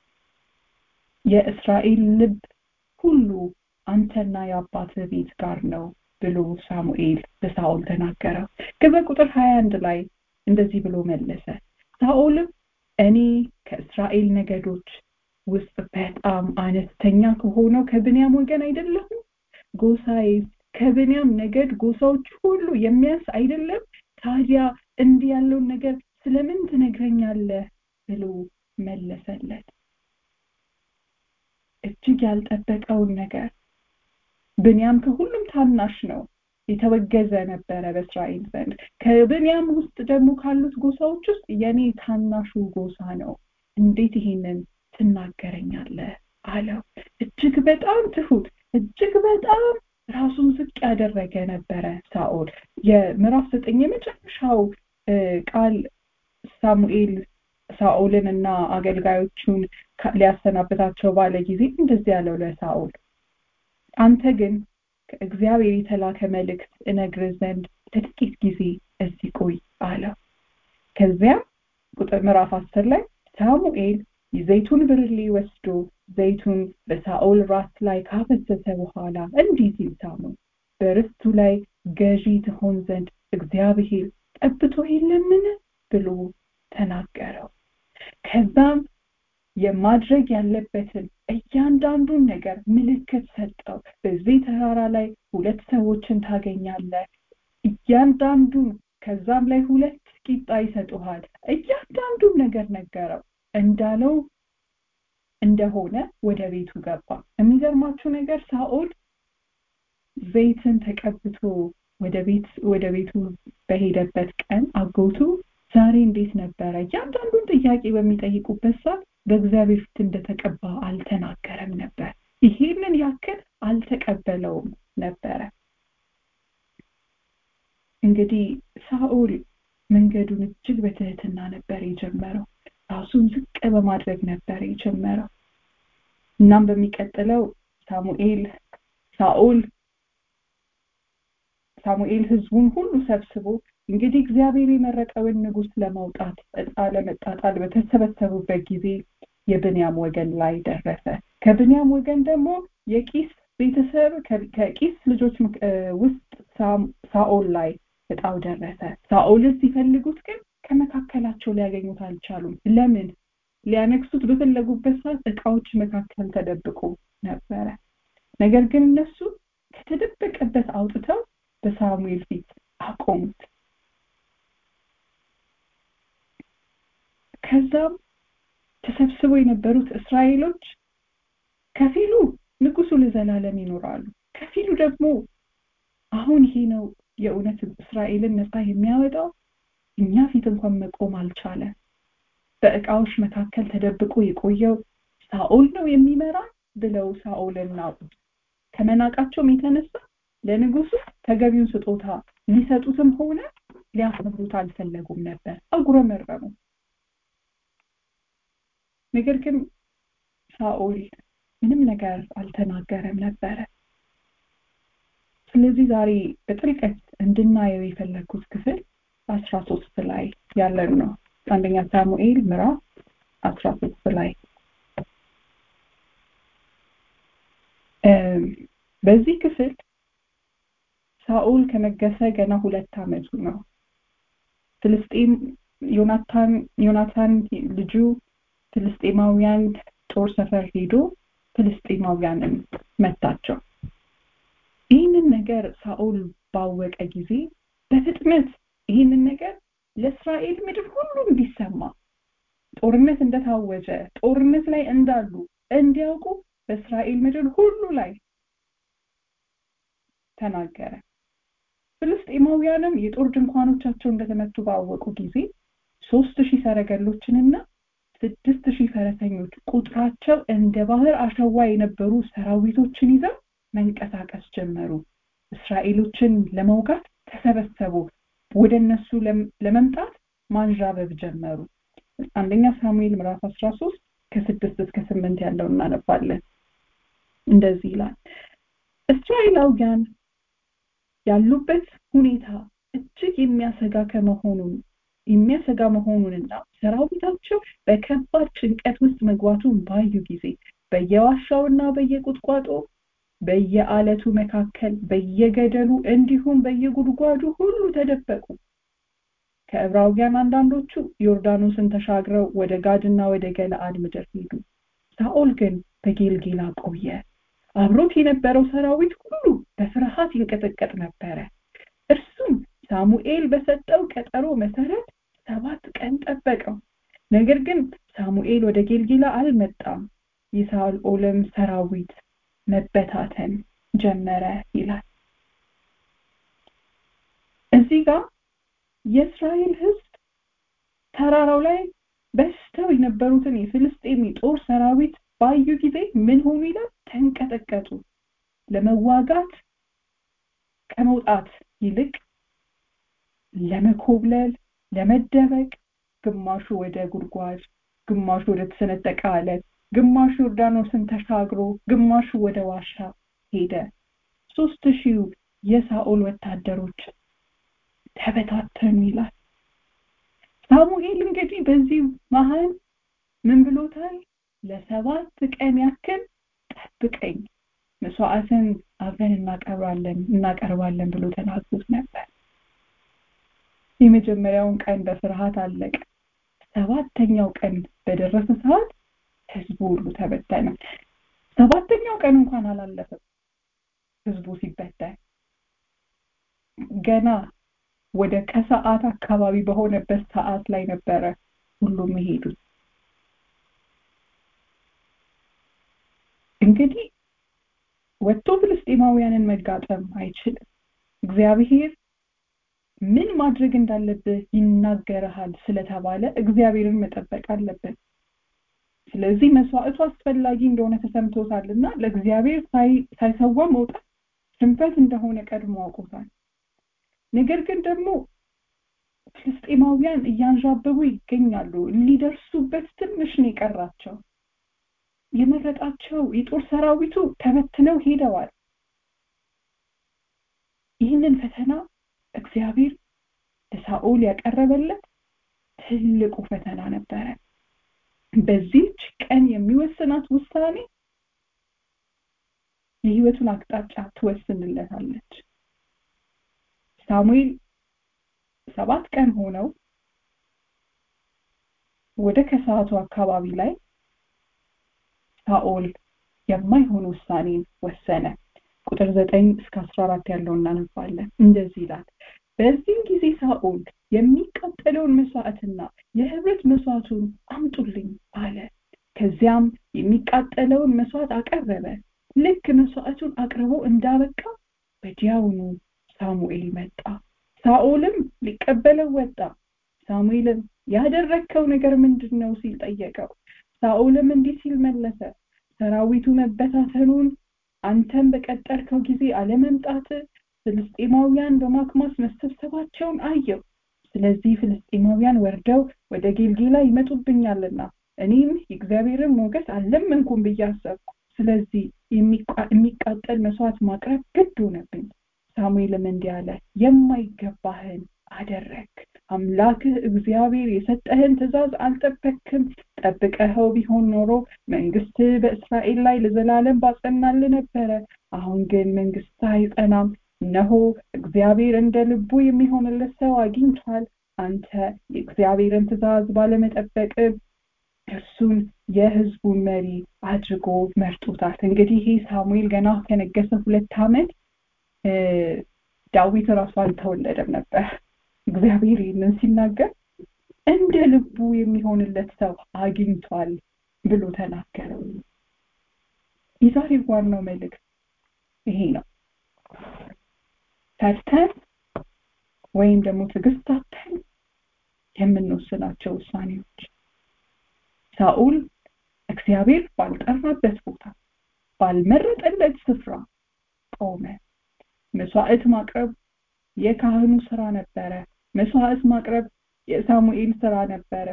የእስራኤል ልብ ሁሉ አንተና የአባት ቤት ጋር ነው ብሎ ሳሙኤል ለሳኦል ተናገረው ከዛ ቁጥር 21 ላይ እንደዚህ ብሎ መለሰ ሳኦልም እኔ ከእስራኤል ነገዶች ውስጥ በጣም አነስተኛ ከሆነው ከብንያም ወገን አይደለሁም ጎሳዬ ከብንያም ነገድ ጎሳዎች ሁሉ የሚያንስ አይደለም ታዲያ እንዲህ ያለውን ነገር ስለምን ትነግረኛለህ ብሎ መለሰለት እጅግ ያልጠበቀውን ነገር ብንያም ከሁሉም ታናሽ ነው የተወገዘ ነበረ በእስራኤል ዘንድ ከብንያም ውስጥ ደግሞ ካሉት ጎሳዎች ውስጥ የኔ ታናሹ ጎሳ ነው እንዴት ይሄንን ትናገረኛለህ አለው እጅግ በጣም ትሁት እጅግ በጣም ራሱን ዝቅ ያደረገ ነበረ ሳኦል የምዕራፍ ዘጠኝ የመጨረሻው ቃል ሳሙኤል ሳኦልን እና አገልጋዮቹን ሊያሰናብታቸው ባለ ጊዜ እንደዚህ ያለው ለሳኦል አንተ ግን ከእግዚአብሔር የተላከ መልእክት እነግር ዘንድ ለጥቂት ጊዜ እዚህ ቆይ አለው ከዚያም ቁጥር ምዕራፍ አስር ላይ ሳሙኤል የዘይቱን ብርሌ ወስዶ ዘይቱን በሳኦል ራስ ላይ ካፈሰሰ በኋላ እንዲህ ሲል ሳሙ በርስቱ ላይ ገዢ ትሆን ዘንድ እግዚአብሔር ጠብቶ የለምን ብሎ ተናገረው ከዛም የማድረግ ያለበትን እያንዳንዱን ነገር ምልክት ሰጠው በዚህ ተራራ ላይ ሁለት ሰዎችን ታገኛለህ እያንዳንዱን ከዛም ላይ ሁለት ቂጣ ይሰጡሃል እያንዳንዱን ነገር ነገረው እንዳለው እንደሆነ ወደ ቤቱ ገባ የሚገርማችሁ ነገር ሳኦል ዘይትን ተቀብቶ ወደ ቤት ወደ ቤቱ በሄደበት ቀን አጎቱ ዛሬ እንዴት ነበረ እያንዳንዱን ጥያቄ በሚጠይቁበት ሰዓት በእግዚአብሔር ፊት እንደተቀባ አልተናገረም ነበር ይሄንን ያክል አልተቀበለውም ነበረ እንግዲህ ሳኦል መንገዱን እጅግ በትህትና ነበር የጀመረው ራሱን ዝቅ በማድረግ ነበር የጀመረው እናም በሚቀጥለው ሳሙኤል ሳኦል ሳሙኤል ህዝቡን ሁሉ ሰብስቦ እንግዲህ እግዚአብሔር የመረጠውን ንጉስ ለማውጣት እጣ ለመጣጣል በተሰበሰቡበት ጊዜ የብንያም ወገን ላይ ደረሰ ከብንያም ወገን ደግሞ የቂስ ቤተሰብ ከቂስ ልጆች ውስጥ ሳኦል ላይ እጣው ደረሰ ሳኦልን ሲፈልጉት ግን ከመካከላቸው ሊያገኙት አልቻሉም ለምን ሊያነግሱት በፈለጉበት ሰዓት እቃዎች መካከል ተደብቆ ነበረ ነገር ግን እነሱ ከተደበቀበት አውጥተው በሳሙኤል ፊት አቆሙት ከዛም ተሰብስበው የነበሩት እስራኤሎች ከፊሉ ንጉሱ ለዘላለም ይኖራሉ ከፊሉ ደግሞ አሁን ይሄ ነው የእውነት እስራኤልን ነፃ የሚያወጣው እኛ ፊት እንኳን መቆም አልቻለ በእቃዎች መካከል ተደብቆ የቆየው ሳኦል ነው የሚመራ ብለው ሳኦልን ናቁት ከመናቃቸውም የተነሳ ለንጉሱ ተገቢውን ስጦታ ሊሰጡትም ሆነ ሊያከብሩት አልፈለጉም ነበር አጉረመረሙ ነገር ግን ሳኦል ምንም ነገር አልተናገረም ነበረ ስለዚህ ዛሬ በጥልቀት እንድናየው የፈለግኩት ክፍል አስራ ሶስት ላይ ያለን ነው አንደኛ ሳሙኤል ምዕራፍ አስራ ሶስት ላይ በዚህ ክፍል ሳኦል ከነገሰ ገና ሁለት ዓመቱ ነው ፍልስጤም ዮናታን ዮናታን ልጁ ፍልስጤማውያን ጦር ሰፈር ሄዶ ፍልስጤማውያንን መታቸው ይህንን ነገር ሳኦል ባወቀ ጊዜ በፍጥነት ይህንን ነገር ለእስራኤል ምድር ሁሉ እንዲሰማ ጦርነት እንደታወጀ ጦርነት ላይ እንዳሉ እንዲያውቁ በእስራኤል ምድር ሁሉ ላይ ተናገረ ፍልስጤማውያንም የጦር ድንኳኖቻቸው እንደተመቱ ባወቁ ጊዜ ሶስት ሺህ ሰረገሎችንና ስድስት ሺህ ፈረሰኞች ቁጥራቸው እንደ ባህር አሸዋ የነበሩ ሰራዊቶችን ይዘው መንቀሳቀስ ጀመሩ እስራኤሎችን ለመውጋት ተሰበሰቡ ወደ እነሱ ለመምጣት ማንዣበብ ጀመሩ አንደኛ ሳሙኤል ምዕራፍ 13 ከስድስት እስከ ስምንት ያለው እናነባለን እንደዚህ ይላል እስራኤላውያን ያሉበት ሁኔታ እጅግ የሚያሰጋ ከመሆኑን የሚያሰጋ መሆኑንና ሰራዊታቸው በከባድ ጭንቀት ውስጥ መግባቱን ባዩ ጊዜ በየዋሻውና በየቁጥቋጦ በየአለቱ መካከል በየገደሉ እንዲሁም በየጉድጓዱ ሁሉ ተደበቁ ከዕብራውያን አንዳንዶቹ ዮርዳኖስን ተሻግረው ወደ ጋድና ወደ ገለአድ ምድር ሄዱ ሳኦል ግን በጌልጌላ ቆየ አብሮት የነበረው ሰራዊት ሁሉ በፍርሃት ይንቀጠቀጥ ነበረ እርሱም ሳሙኤል በሰጠው ቀጠሮ መሰረት ሰባት ቀን ጠበቀው ነገር ግን ሳሙኤል ወደ ጌልጌላ አልመጣም የሳኦልም ሰራዊት መበታተን ጀመረ ይላል እዚህ ጋር የእስራኤል ህዝብ ተራራው ላይ በስተው የነበሩትን የፍልስጤም ጦር ሰራዊት ባዩ ጊዜ ምን ሆኑ ይላል ተንቀጠቀጡ ለመዋጋት ከመውጣት ይልቅ ለመኮብለል ለመደበቅ ግማሹ ወደ ጉድጓድ ግማሹ ወደ ተሰነጠቀ አለት ግማሹ ዮርዳኖስን ተሻግሮ ግማሹ ወደ ዋሻ ሄደ ሶስት ሺህ የሳኦል ወታደሮች ተበታተኑ ይላል ሳሙኤል እንግዲህ በዚህ መሀል ምን ብሎታል ለሰባት ቀን ያክል ጠብቀኝ መስዋዕትን አብረን እናቀርባለን እናቀርባለን ብሎ ተናግሮት ነበር የመጀመሪያውን ቀን በፍርሃት አለቀ ሰባተኛው ቀን በደረሰ ሰዓት ህዝቡ ሁሉ ተበተነ ሰባተኛው ቀን እንኳን አላለፈም ህዝቡ ሲበተን ገና ወደ ከሰዓት አካባቢ በሆነበት ሰዓት ላይ ነበረ ሁሉም የሄዱት እንግዲህ ወጥቶ ፍልስጤማውያንን መጋጠም አይችልም እግዚአብሔር ምን ማድረግ እንዳለብህ ይናገርሃል ስለተባለ እግዚአብሔርን መጠበቅ አለበት ስለዚህ መስዋዕቱ አስፈላጊ እንደሆነ ተሰምቶታልና ለእግዚአብሔር ሳይሰዋ መውጣት ሽንፈት እንደሆነ ቀድሞ አውቆታል ነገር ግን ደግሞ ፍልስጤማውያን እያንዣበቡ ይገኛሉ ሊደርሱበት ትንሽ ነው የቀራቸው የመረጣቸው የጦር ሰራዊቱ ተበትነው ሄደዋል ይህንን ፈተና እግዚአብሔር ለሳኦል ያቀረበለት ትልቁ ፈተና ነበረ በዚህች ቀን የሚወስናት ውሳኔ የህይወቱን አቅጣጫ ትወስንለታለች ሳሙኤል ሰባት ቀን ሆነው ወደ ከሰዓቱ አካባቢ ላይ ሳኦል የማይሆን ውሳኔን ወሰነ ቁጥር ዘጠኝ እስከ አስራ አራት ያለው እናነባለን እንደዚህ ይላል በዚህም ጊዜ ሳኦል የሚቃጠለውን መስዋዕትና የህብረት መስዋዕቱን አምጡልኝ አለ ከዚያም የሚቃጠለውን መስዋዕት አቀረበ ልክ መስዋዕቱን አቅርቦ እንዳበቃ ወዲያውኑ ሳሙኤል መጣ ሳኦልም ሊቀበለው ወጣ ሳሙኤልም ያደረግከው ነገር ምንድን ነው ሲል ጠየቀው ሳኦልም እንዲህ ሲል መለሰ ሰራዊቱ መበታተኑን አንተም በቀጠርከው ጊዜ አለመምጣት ፍልስጤማውያን በማክማስ መሰብሰባቸውን አየው ስለዚህ ፍልስጤማውያን ወርደው ወደ ጌልጌላ ይመጡብኛልና እኔም የእግዚአብሔርን ሞገስ አለመንኩም ብዬ አሰብኩ ስለዚህ የሚቃጠል መስዋዕት ማቅረብ ግድ ሆነብኝ ሳሙኤልም እንዲህ አለ የማይገባህን አደረግ አምላክህ እግዚአብሔር የሰጠህን ትእዛዝ አልጠበክም ጠብቀኸው ቢሆን ኖሮ መንግስት በእስራኤል ላይ ለዘላለም ባጸናል ነበረ አሁን ግን መንግስት አይጸናም እነሆ እግዚአብሔር እንደ ልቡ የሚሆንለት ሰው አግኝቷል አንተ የእግዚአብሔርን ትእዛዝ ባለመጠበቅ እርሱን የህዝቡን መሪ አድርጎ መርጦታል እንግዲህ ይህ ሳሙኤል ገና ከነገሰ ሁለት ዓመት ዳዊት ራሱ አልተወለደም ነበር እግዚአብሔር ይህንን ሲናገር እንደ ልቡ የሚሆንለት ሰው አግኝቷል ብሎ ተናገረ የዛሬ ዋናው መልእክት ይሄ ነው ፈርተን ወይም ደግሞ ትዕግስታተን የምንወስናቸው ውሳኔዎች ሳኡል እግዚአብሔር ባልጠራበት ቦታ ባልመረጠለት ስፍራ ቆመ መስዋዕት ማቅረብ የካህኑ ስራ ነበረ መስዋዕት ማቅረብ የሳሙኤል ስራ ነበረ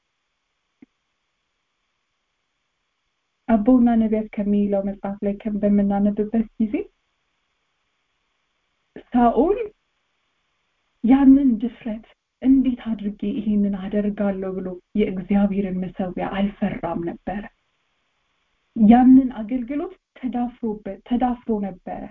አቦና ነቢያት ከሚለው መጽሐፍ ላይ በምናነብበት ጊዜ ሳኦል ያንን ድፍረት እንዴት አድርጌ ይሄንን አደርጋለሁ ብሎ የእግዚአብሔርን መሰዊያ አልፈራም ነበረ ያንን አገልግሎት ተዳፍሮበት ተዳፍሮ ነበረ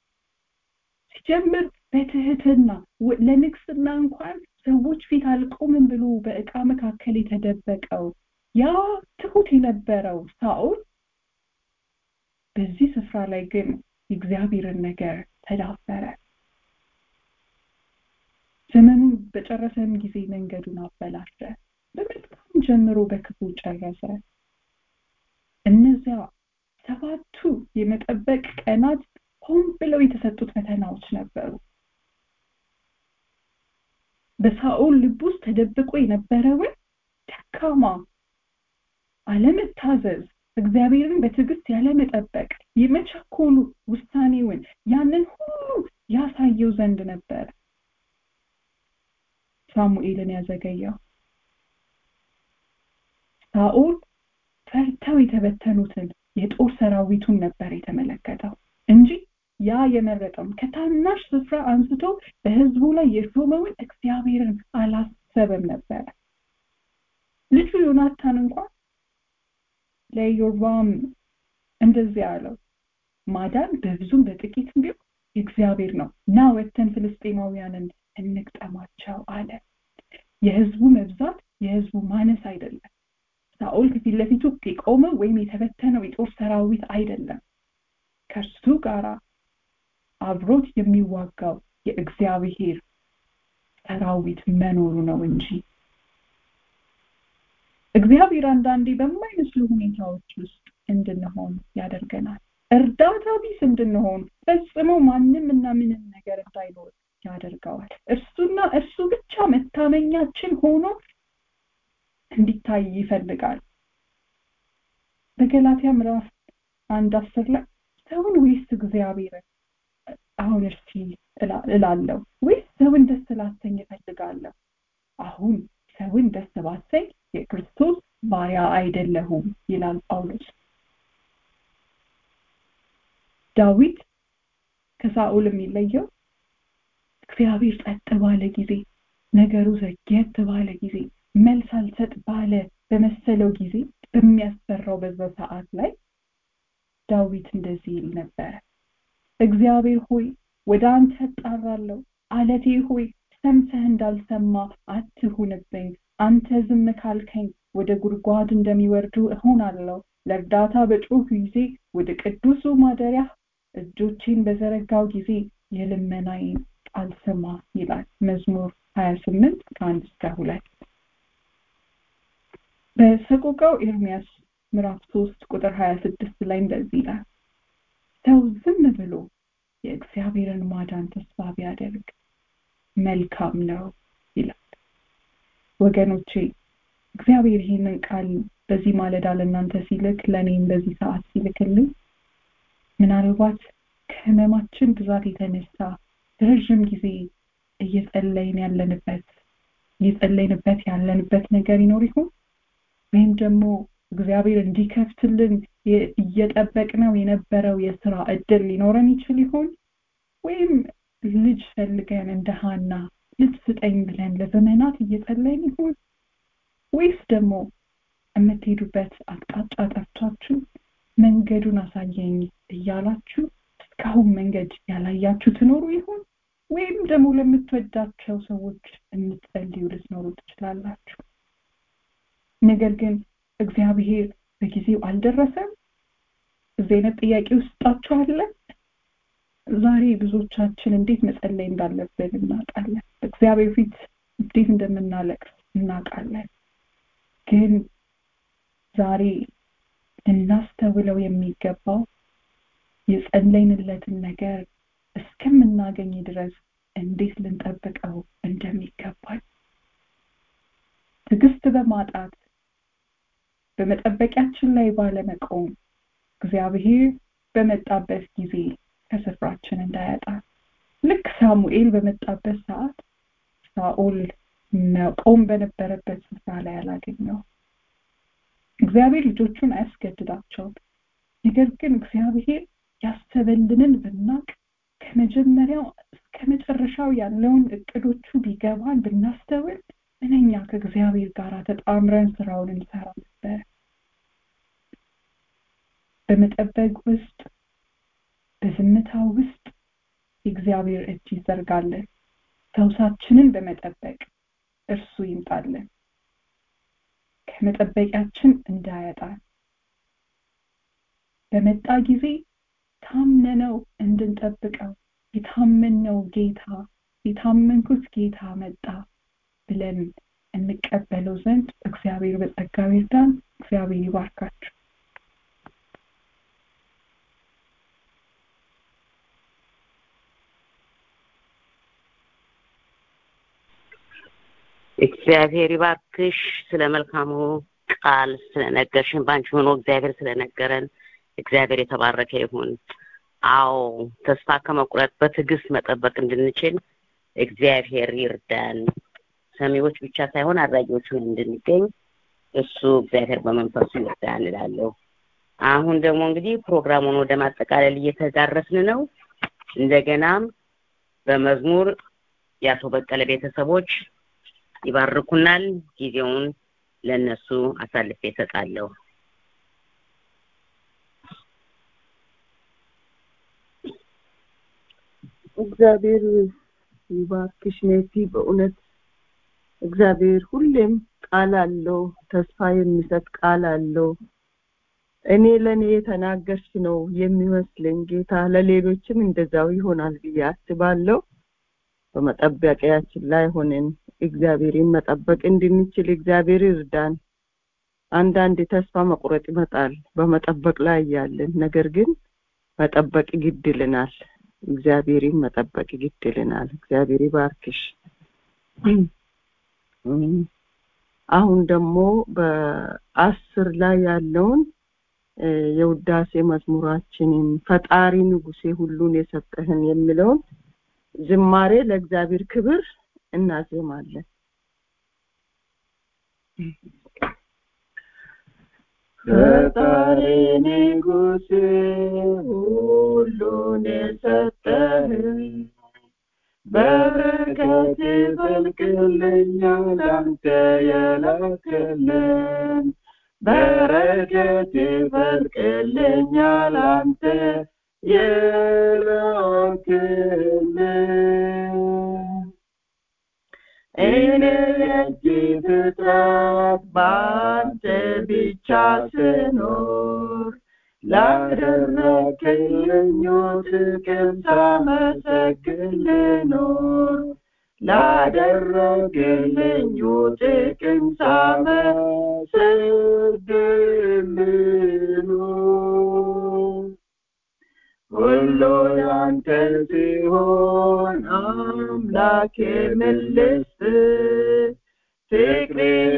ሲጀምር በትህትና ለንግስና እንኳን ሰዎች ፊት አልቆምም ብሎ በእቃ መካከል የተደበቀው ያ ትሁት የነበረው ሳኦል በዚህ ስፍራ ላይ ግን የእግዚአብሔርን ነገር ተዳፈረ ዘመኑን በጨረሰም ጊዜ መንገዱን አበላሸ በመልካም ጀምሮ በክፉ ጨረሰ እነዚያ ሰባቱ የመጠበቅ ቀናት ሆን ብለው የተሰጡት ፈተናዎች ነበሩ በሳኦል ልብ ውስጥ ተደብቆ የነበረውን ደካማ አለመታዘዝ እግዚአብሔርን በትዕግስት ያለመጠበቅ የመቸኮሉ ውሳኔውን ያንን ሁሉ ያሳየው ዘንድ ነበር ሳሙኤልን ያዘገየው ሳኦል ፈርተው የተበተኑትን የጦር ሰራዊቱን ነበር የተመለከተው እንጂ ያ የመረጠውን ከታናሽ ስፍራ አንስቶ በህዝቡ ላይ የሾመውን እግዚአብሔርን አላሰበም ነበረ ልጁ ዮናታን እንኳን ለኢዮርባም እንደዚህ አለው ማዳን በብዙም በጥቂትም ቢሆን እግዚአብሔር ነው ና ወተን ፍልስጤማውያንን እንቅጠማቸው አለ የህዝቡ መብዛት የህዝቡ ማነስ አይደለም ሳኦል ከፊት ለፊቱ የቆመው ወይም የተበተነው የጦር ሰራዊት አይደለም ከእርሱ ጋራ አብሮት የሚዋጋው የእግዚአብሔር ሰራዊት መኖሩ ነው እንጂ እግዚአብሔር አንዳንዴ በማይመስሉ ሁኔታዎች ውስጥ እንድንሆን ያደርገናል እርዳታ ቢስ እንድንሆን ፈጽሞ ማንም እና ምንም ነገር እንዳይኖር ያደርገዋል እርሱና እርሱ ብቻ መታመኛችን ሆኖ እንዲታይ ይፈልጋል በገላትያ ምዕራፍ አንድ አስር ላይ ሰውን ወይስ እግዚአብሔርን አሁን እርሲ እላለሁ ወይስ ሰውን ደስ ላሰኝ እፈልጋለሁ አሁን ሰውን ደስ ባሰኝ የክርስቶስ ባሪያ አይደለሁም ይላል ጳውሎስ ዳዊት ከሳኦል የሚለየው እግዚአብሔር ጸጥ ባለ ጊዜ ነገሩ ዘግየት ባለ ጊዜ መልስ አልሰጥ ባለ በመሰለው ጊዜ በሚያስፈራው በዛ ሰዓት ላይ ዳዊት እንደዚህ ይል ነበረ እግዚአብሔር ሆይ ወደ አንተ እጣራለሁ አለቴ ሆይ ሰምተህ እንዳልሰማ አትሁንብኝ አንተ ዝም ካልከኝ ወደ ጉድጓድ እንደሚወርዱ እሆናለሁ ለእርዳታ በጮህ ጊዜ ወደ ቅዱሱ ማደሪያ እጆቼን በዘረጋው ጊዜ የልመናዬን ቃል ስማ ይላል መዝሙር 28 ከአንድ እስከ ሁለት በሰቆቃው ኤርሚያስ ምዕራፍ 3 ቁጥር 26 ላይ እንደዚህ ይላል ሰው ዝም ብሎ የእግዚአብሔርን ማዳን ተስፋ ቢያደርግ መልካም ነው ይላል ወገኖቼ እግዚአብሔር ይህንን ቃል በዚህ ማለዳ ለእናንተ ሲልክ ለእኔም በዚህ ሰዓት ሲልክልኝ ምናልባት ከህመማችን ብዛት የተነሳ ረዥም ጊዜ እየጸለይን ያለንበት እየጸለይንበት ያለንበት ነገር ይኖር ይሆን ወይም ደግሞ እግዚአብሔር እንዲከፍትልን እየጠበቅነው የነበረው የስራ እድል ሊኖረን ይችል ይሆን ወይም ልጅ ፈልገን እንደ ሀና ልጅ ስጠኝ ብለን ለዘመናት እየጸለይን ይሆን ወይስ ደግሞ የምትሄዱበት አቅጣጫ ጠፍቷችሁ መንገዱን አሳየኝ እያላችሁ እስካሁን መንገድ ያላያችሁ ትኖሩ ይሆን ወይም ደግሞ ለምትወዳቸው ሰዎች የምትጸልዩ ልትኖሩ ትችላላችሁ ነገር ግን እግዚአብሔር በጊዜው አልደረሰም እዚህ አይነት ጥያቄ ውስጣችሁ አለ ዛሬ ብዙዎቻችን እንዴት መጸለይ እንዳለብን እናውቃለን እግዚአብሔር ፊት እንዴት እንደምናለቅስ እናውቃለን ግን ዛሬ ልናስተውለው የሚገባው የጸለይንለትን ነገር እስከምናገኝ ድረስ እንዴት ልንጠብቀው እንደሚገባል ትዕግስት በማጣት በመጠበቂያችን ላይ ባለመቆም እግዚአብሔር በመጣበት ጊዜ ከስፍራችን እንዳያጣ ልክ ሳሙኤል በመጣበት ሰዓት ሳኦል መቆም በነበረበት ስፍራ ላይ አላገኘው እግዚአብሔር ልጆቹን አያስገድዳቸውም ነገር ግን እግዚአብሔር ያሰበልንን ብናቅ ከመጀመሪያው እስከ መጨረሻው ያለውን እቅዶቹ ቢገባን ብናስተውል ምንኛ ከእግዚአብሔር ጋር ተጣምረን ስራውን እንሰራ ነበር በመጠበቅ ውስጥ በዝምታ ውስጥ የእግዚአብሔር እጅ ይዘርጋለን ሰውሳችንን በመጠበቅ እርሱ ይምጣለን ከመጠበቂያችን እንዳያጣን በመጣ ጊዜ ታምነነው እንድንጠብቀው የታመነው ጌታ የታመንኩት ጌታ መጣ ብለን እንቀበለው ዘንድ እግዚአብሔር በጸጋው ይርዳን እግዚአብሔር ይባርካችሁ እግዚአብሔር ይባርክሽ ስለ መልካሙ ቃል ስለነገርሽን ባንቺ ሆኖ እግዚአብሔር ስለነገረን እግዚአብሔር የተባረከ ይሁን አዎ ተስፋ ከመቁረጥ በትዕግስት መጠበቅ እንድንችል እግዚአብሔር ይርዳን ሰሚዎች ብቻ ሳይሆን አድራጊዎችን እንድንገኝ እሱ እግዚአብሔር በመንፈሱ ይርዳን እላለሁ አሁን ደግሞ እንግዲህ ፕሮግራሙን ወደ ማጠቃለል እየተዳረስን ነው እንደገናም በመዝሙር የአቶ በቀለ ቤተሰቦች ይባርኩናል ጊዜውን ለነሱ አሳልፌ እሰጣለሁ እግዚአብሔር ይባርክሽ ኔቲ በእውነት እግዚአብሔር ሁሌም ቃል አለው ተስፋ የሚሰጥ ቃል አለው እኔ ለእኔ የተናገርሽ ነው የሚመስለኝ ጌታ ለሌሎችም እንደዛው ይሆናል ብዬ አስባለሁ በመጠበቂያችን ላይ ሆነን እግዚአብሔርን መጠበቅ እንድንችል እግዚአብሔር ይርዳን አንዳንድ ተስፋ መቁረጥ ይመጣል በመጠበቅ ላይ ያለን ነገር ግን መጠበቅ ግድ ይልናል እግዚአብሔርን መጠበቅ ግድ ይልናል እግዚአብሔር ይባርክሽ አሁን ደግሞ በአስር ላይ ያለውን የውዳሴ መዝሙራችንን ፈጣሪ ንጉሴ ሁሉን የሰጠህን የሚለውን ዝማሬ ለእግዚአብሔር ክብር እናዜማለን ፈጣሪ ንጉሴ ሁሉን የሰጠህ በረከት ይፈልቅልኛል አንተ የላክልን በረከት ይፈልቅልኛል አንተ የላክልን እኔ የእጅ ፍጥረት በአንተ ብቻ ስኖር ላደረግልኝ ጥቅም ሳመሰግን ልኖር ላደረግልኝ ጥቅም ሳመሰግን ልኖር ሁሉ ያንተ ሲሆን አምላኬ ምልስ ፍቅሬ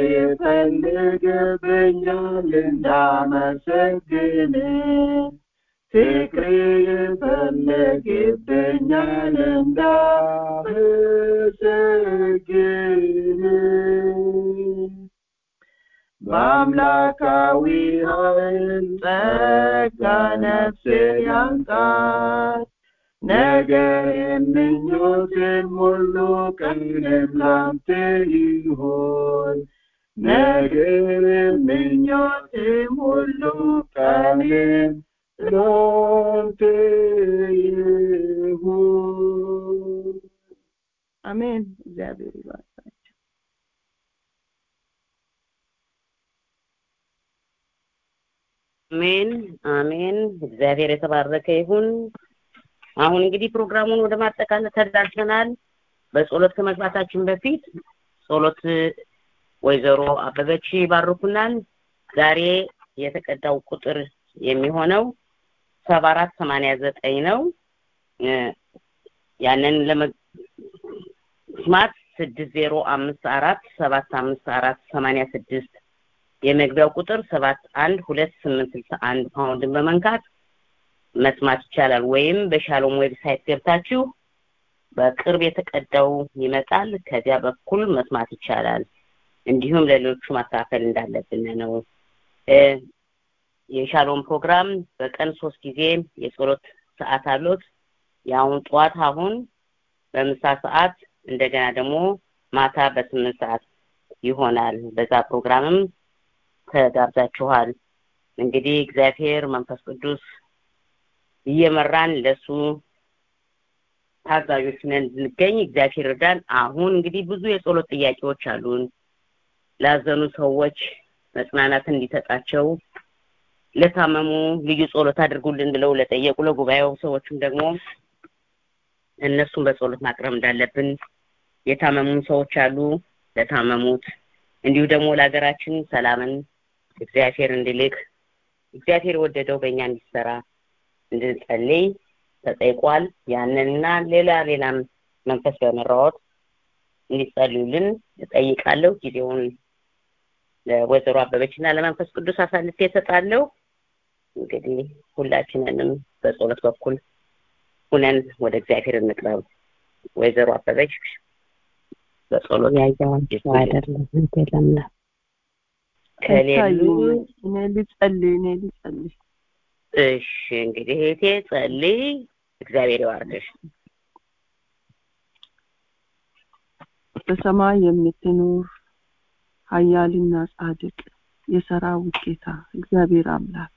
ይፈልግብኛል እንዳመሰግን ፍቅሬ ይፈልግብኛል እንዳመሰግን በአምላካዊ ኃይል ጸጋ ነፍሴን ያንቃት ነገር ምኞቴም ሁሉ ቀንም ላንተ ይሁን ነገር ምኞቴም ሁሉ ቀንም ላንተ ይሁን አሜን እግዚአብሔር ይባርካችሁ አሜን አሜን እግዚአብሔር የተባረከ ይሁን አሁን እንግዲህ ፕሮግራሙን ወደ ማጠቃለል ተዳርሰናል በጸሎት ከመግባታችን በፊት ጸሎት ወይዘሮ አበበች ይባርኩናል ዛሬ የተቀዳው ቁጥር የሚሆነው ሰባ አራት ሰማንያ ዘጠኝ ነው ያንን ለመስማት ስድስት ዜሮ አምስት አራት ሰባት አምስት አራት ሰማንያ ስድስት የመግቢያው ቁጥር ሰባት አንድ ሁለት ስምንት ስልሳ አንድ ፓውንድን በመንካት መስማት ይቻላል ወይም በሻሎም ዌብሳይት ገብታችሁ በቅርብ የተቀዳው ይመጣል ከዚያ በኩል መስማት ይቻላል እንዲሁም ለሌሎቹ ማካፈል እንዳለብን ነው የሻሎም ፕሮግራም በቀን ሶስት ጊዜ የጸሎት ሰዓት አሉት የአሁን ጠዋት አሁን በምሳ ሰዓት እንደገና ደግሞ ማታ በስምንት ሰዓት ይሆናል በዛ ፕሮግራምም ተጋብዛችኋል እንግዲህ እግዚአብሔር መንፈስ ቅዱስ እየመራን ለሱ ታዛዦች ነን እንድንገኝ እግዚአብሔር እርዳን አሁን እንግዲህ ብዙ የጸሎት ጥያቄዎች አሉን ላዘኑ ሰዎች መጽናናትን እንዲሰጣቸው ለታመሙ ልዩ ጸሎት አድርጉልን ብለው ለጠየቁ ለጉባኤው ሰዎችም ደግሞ እነሱን በጸሎት ማቅረብ እንዳለብን የታመሙ ሰዎች አሉ ለታመሙት እንዲሁ ደግሞ ለሀገራችን ሰላምን እግዚአብሔር እንዲልክ እግዚአብሔር ወደደው በእኛ እንዲሰራ እንድንጸልይ ተጠይቋል ያንንና ሌላ ሌላም መንፈስ በመራወጥ እንዲጸልዩልን እጠይቃለሁ ጊዜውን ለወይዘሮ አበበች እና ለመንፈስ ቅዱስ አሳልፌ እሰጣለሁ እንግዲህ ሁላችንንም በጸሎት በኩል ሁነን ወደ እግዚአብሔር እንቅረብ ወይዘሮ አበበች በጸሎት ያየዋቸው አይደለም ለምላ ከሌሉ እኔ ልጸልይ እኔ ልጸልይ እሺ እንግዲህ እህቴ ጸልይ እግዚአብሔር ይባርክሽ በሰማይ የምትኖር ኃያልና ጻድቅ የሰራዊት ጌታ እግዚአብሔር አምላክ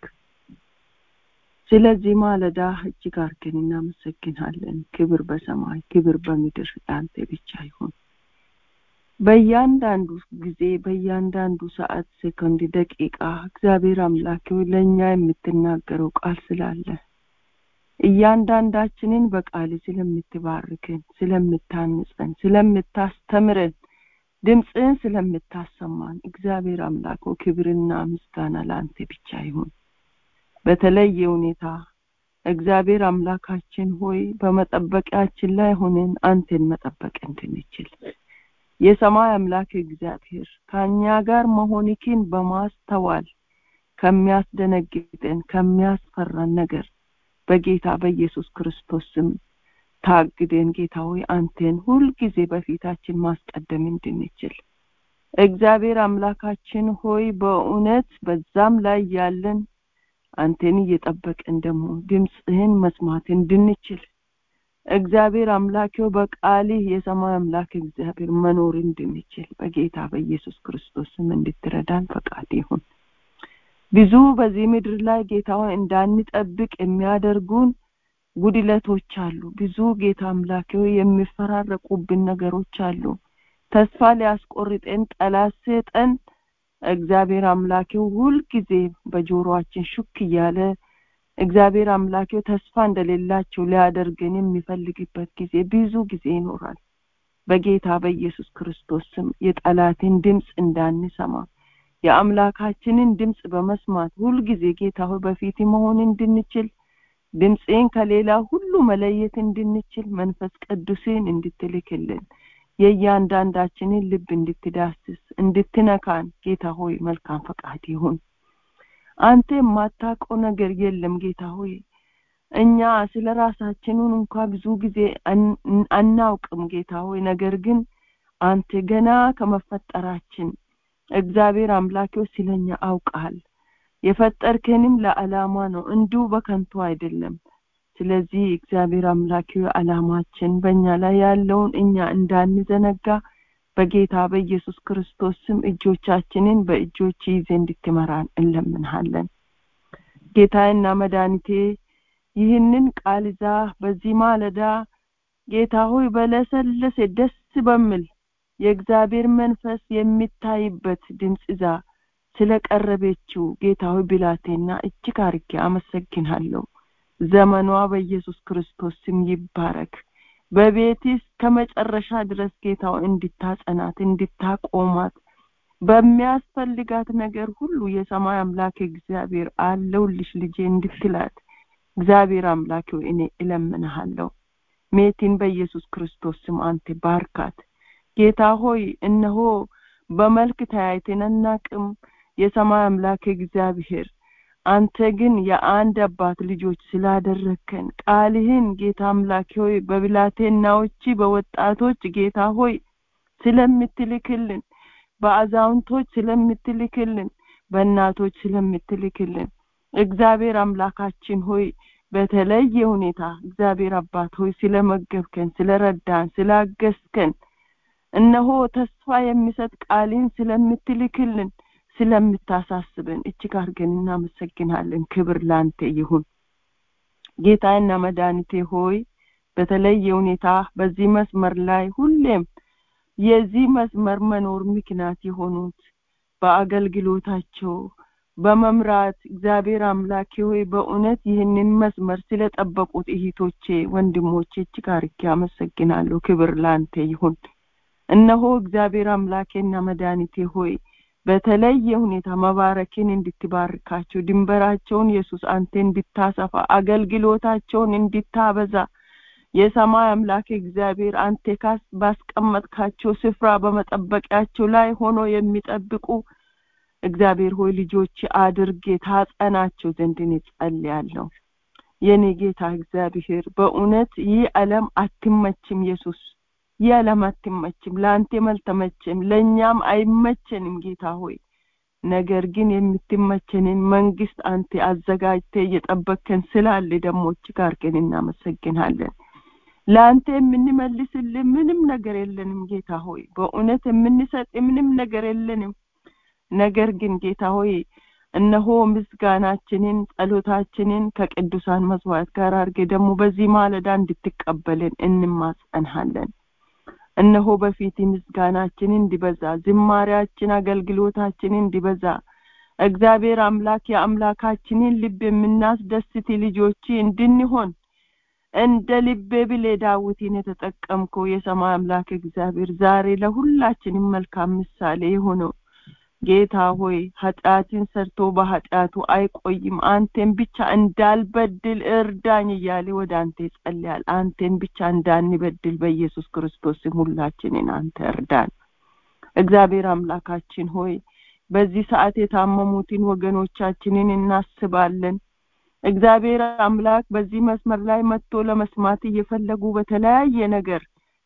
ስለዚህ ማለዳ እጅግ አድርገን እናመሰግናለን ክብር በሰማይ ክብር በምድር ለአንተ ብቻ ይሁን በእያንዳንዱ ጊዜ በእያንዳንዱ ሰዓት ሴኮንድ ደቂቃ እግዚአብሔር አምላክ ለእኛ የምትናገረው ቃል ስላለ እያንዳንዳችንን በቃል ስለምትባርከን ስለምታንጸን ስለምታስተምረን ድምፅህን ስለምታሰማን እግዚአብሔር አምላክ ክብርና ምስጋና ለአንተ ብቻ ይሁን በተለየ ሁኔታ እግዚአብሔር አምላካችን ሆይ በመጠበቂያችን ላይ ሆነን አንተን መጠበቅ እንድንችል የሰማይ አምላክ እግዚአብሔር ከእኛ ጋር መሆንክን በማስተዋል ከሚያስደነግጠን ከሚያስፈራን ነገር በጌታ በኢየሱስ ክርስቶስ ስም ታግደን ጌታ ሆይ አንተን ሁልጊዜ በፊታችን ማስቀደም እንድንችል እግዚአብሔር አምላካችን ሆይ በእውነት በዛም ላይ ያለን አንተን እየጠበቅን ደግሞ ድምፅህን መስማት እንድንችል እግዚአብሔር አምላኬው በቃልህ የሰማይ አምላክ እግዚአብሔር መኖር እንድንችል በጌታ በኢየሱስ ክርስቶስ ስም እንድትረዳን ፈቃድ ይሁን ብዙ በዚህ ምድር ላይ ጌታ እንዳንጠብቅ የሚያደርጉን ጉድለቶች አሉ ብዙ ጌታ አምላኬው የሚፈራረቁብን ነገሮች አሉ ተስፋ ሊያስቆርጠን ጠላት ሰጠን እግዚአብሔር አምላኬው ሁልጊዜ በጆሮአችን ሹክ እያለ እግዚአብሔር አምላኬው ተስፋ እንደሌላቸው ሊያደርገን የሚፈልግበት ጊዜ ብዙ ጊዜ ይኖራል በጌታ በኢየሱስ ክርስቶስ ስም የጠላትን ድምፅ እንዳንሰማ የአምላካችንን ድምፅ በመስማት ሁልጊዜ ጌታ ሆይ በፊት መሆን እንድንችል ድምፅን ከሌላ ሁሉ መለየት እንድንችል መንፈስ ቅዱስን እንድትልክልን የእያንዳንዳችንን ልብ እንድትዳስስ እንድትነካን ጌታ ሆይ መልካም ፈቃድ ይሁን አንተ የማታውቀው ነገር የለም ጌታ ሆይ እኛ ስለ ራሳችንን እንኳ ብዙ ጊዜ አናውቅም ጌታ ሆይ ነገር ግን አንተ ገና ከመፈጠራችን እግዚአብሔር አምላኬው ስለኛ አውቃል የፈጠርከንም ለዓላማ ነው እንዲሁ በከንቱ አይደለም ስለዚህ እግዚአብሔር አምላኬው ዓላማችን በእኛ ላይ ያለውን እኛ እንዳንዘነጋ በጌታ በኢየሱስ ክርስቶስ ስም እጆቻችንን በእጆች ይዘ እንድትመራን እንለምንሃለን ጌታዬና መድኃኒቴ ይህንን ቃል ይዛ በዚህ ማለዳ ጌታ ሆይ በለሰለሰ ደስ በሚል የእግዚአብሔር መንፈስ የሚታይበት ድምፅ ይዛ ስለቀረበችው ጌታ ሆይ ብላቴና እጅግ አርጌ አመሰግናለሁ ዘመኗ በኢየሱስ ክርስቶስ ስም ይባረክ በቤትስ ከመጨረሻ ድረስ ጌታው እንድታጸናት እንድታቆማት በሚያስፈልጋት ነገር ሁሉ የሰማይ አምላክ እግዚአብሔር አለውልሽ ልጄ እንድትላት እግዚአብሔር አምላክ እኔ እለምንሃለሁ ሜቲን በኢየሱስ ክርስቶስ ስም አንተ ባርካት ጌታ ሆይ እነሆ በመልክ ተያይተን አናቅም የሰማይ አምላክ እግዚአብሔር አንተ ግን የአንድ አባት ልጆች ስላደረከን ቃልህን ጌታ አምላክ ሆይ በብላቴናዎች በወጣቶች ጌታ ሆይ ስለምትልክልን በአዛውንቶች ስለምትልክልን በእናቶች ስለምትልክልን እግዚአብሔር አምላካችን ሆይ በተለየ ሁኔታ እግዚአብሔር አባት ሆይ ስለመገብከን ስለረዳን ስላገዝከን እነሆ ተስፋ የሚሰጥ ቃልን ስለምትልክልን ስለምታሳስበን እጅግ አድርገን እናመሰግናለን ክብር ላንተ ይሁን ጌታና መድኃኒቴ ሆይ በተለየ ሁኔታ በዚህ መስመር ላይ ሁሌም የዚህ መስመር መኖር ምክንያት የሆኑት በአገልግሎታቸው በመምራት እግዚአብሔር አምላኬ ሆይ በእውነት ይህንን መስመር ስለጠበቁት እህቶቼ ወንድሞቼ እጅግ አርጌ አመሰግናለሁ ክብር ላንተ ይሁን እነሆ እግዚአብሔር አምላኬና መድኃኒቴ ሆይ በተለየ ሁኔታ መባረክን እንድትባርካቸው ድንበራቸውን ኢየሱስ አንተ እንድታሰፋ አገልግሎታቸውን እንድታበዛ የሰማይ አምላክ እግዚአብሔር አንተ ካስ ባስቀመጥካቸው ስፍራ በመጠበቂያቸው ላይ ሆኖ የሚጠብቁ እግዚአብሔር ሆይ ልጆች አድርጌ ታጸናቸው ዘንድ እኔ ጸልያለሁ የኔ ጌታ እግዚአብሔር በእውነት ይህ ዓለም አትመችም ኢየሱስ ይህ ዓለም አትመችም ለአንተም አልተመቸም ለእኛም አይመቸንም ጌታ ሆይ ነገር ግን የምትመቸንን መንግስት አንተ አዘጋጅተ እየጠበቅከን ስላለ ደግሞ ጋር ግን እናመሰግናለን ለአንተ የምንመልስልን ምንም ነገር የለንም ጌታ ሆይ በእውነት የምንሰጥ ምንም ነገር የለንም ነገር ግን ጌታ ሆይ እነሆ ምስጋናችንን ጸሎታችንን ከቅዱሳን መስዋዕት ጋር አድርጌ ደግሞ በዚህ ማለዳ እንድትቀበልን እንማጸንሃለን እነሆ በፊት ምስጋናችን እንዲበዛ ዝማሪያችን አገልግሎታችን እንዲበዛ እግዚአብሔር አምላክ የአምላካችንን ልብ የምናስደስት ልጆች እንድንሆን እንደ ልቤ ብሌ ዳዊትን የተጠቀምከው የሰማይ አምላክ እግዚአብሔር ዛሬ ለሁላችንም መልካም ምሳሌ የሆነው ጌታ ሆይ ኃጢአትን ሰርቶ በኃጢአቱ አይቆይም አንተን ብቻ እንዳልበድል እርዳኝ እያለ ወደ አንተ ይጸልያል አንተን ብቻ እንዳንበድል በኢየሱስ ክርስቶስ ስም ሁላችንን አንተ እርዳን እግዚአብሔር አምላካችን ሆይ በዚህ ሰዓት የታመሙትን ወገኖቻችንን እናስባለን እግዚአብሔር አምላክ በዚህ መስመር ላይ መጥቶ ለመስማት እየፈለጉ በተለያየ ነገር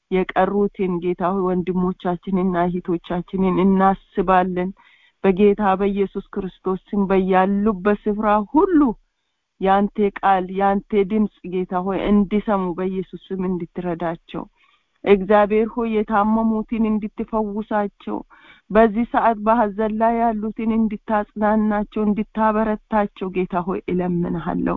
የቀሩትን ጌታ ሆይ ወንድሞቻችንና እህቶቻችንን እናስባለን በጌታ በኢየሱስ ክርስቶስ ስም በያሉበት ስፍራ ሁሉ ያንተ ቃል ያንተ ድምፅ ጌታ ሆይ እንዲሰሙ በኢየሱስ ስም እንድትረዳቸው እግዚአብሔር ሆይ የታመሙትን እንድትፈውሳቸው በዚህ ሰዓት በሀዘን ላይ ያሉትን እንድታጽናናቸው እንድታበረታቸው ጌታ ሆይ እለምንሃለሁ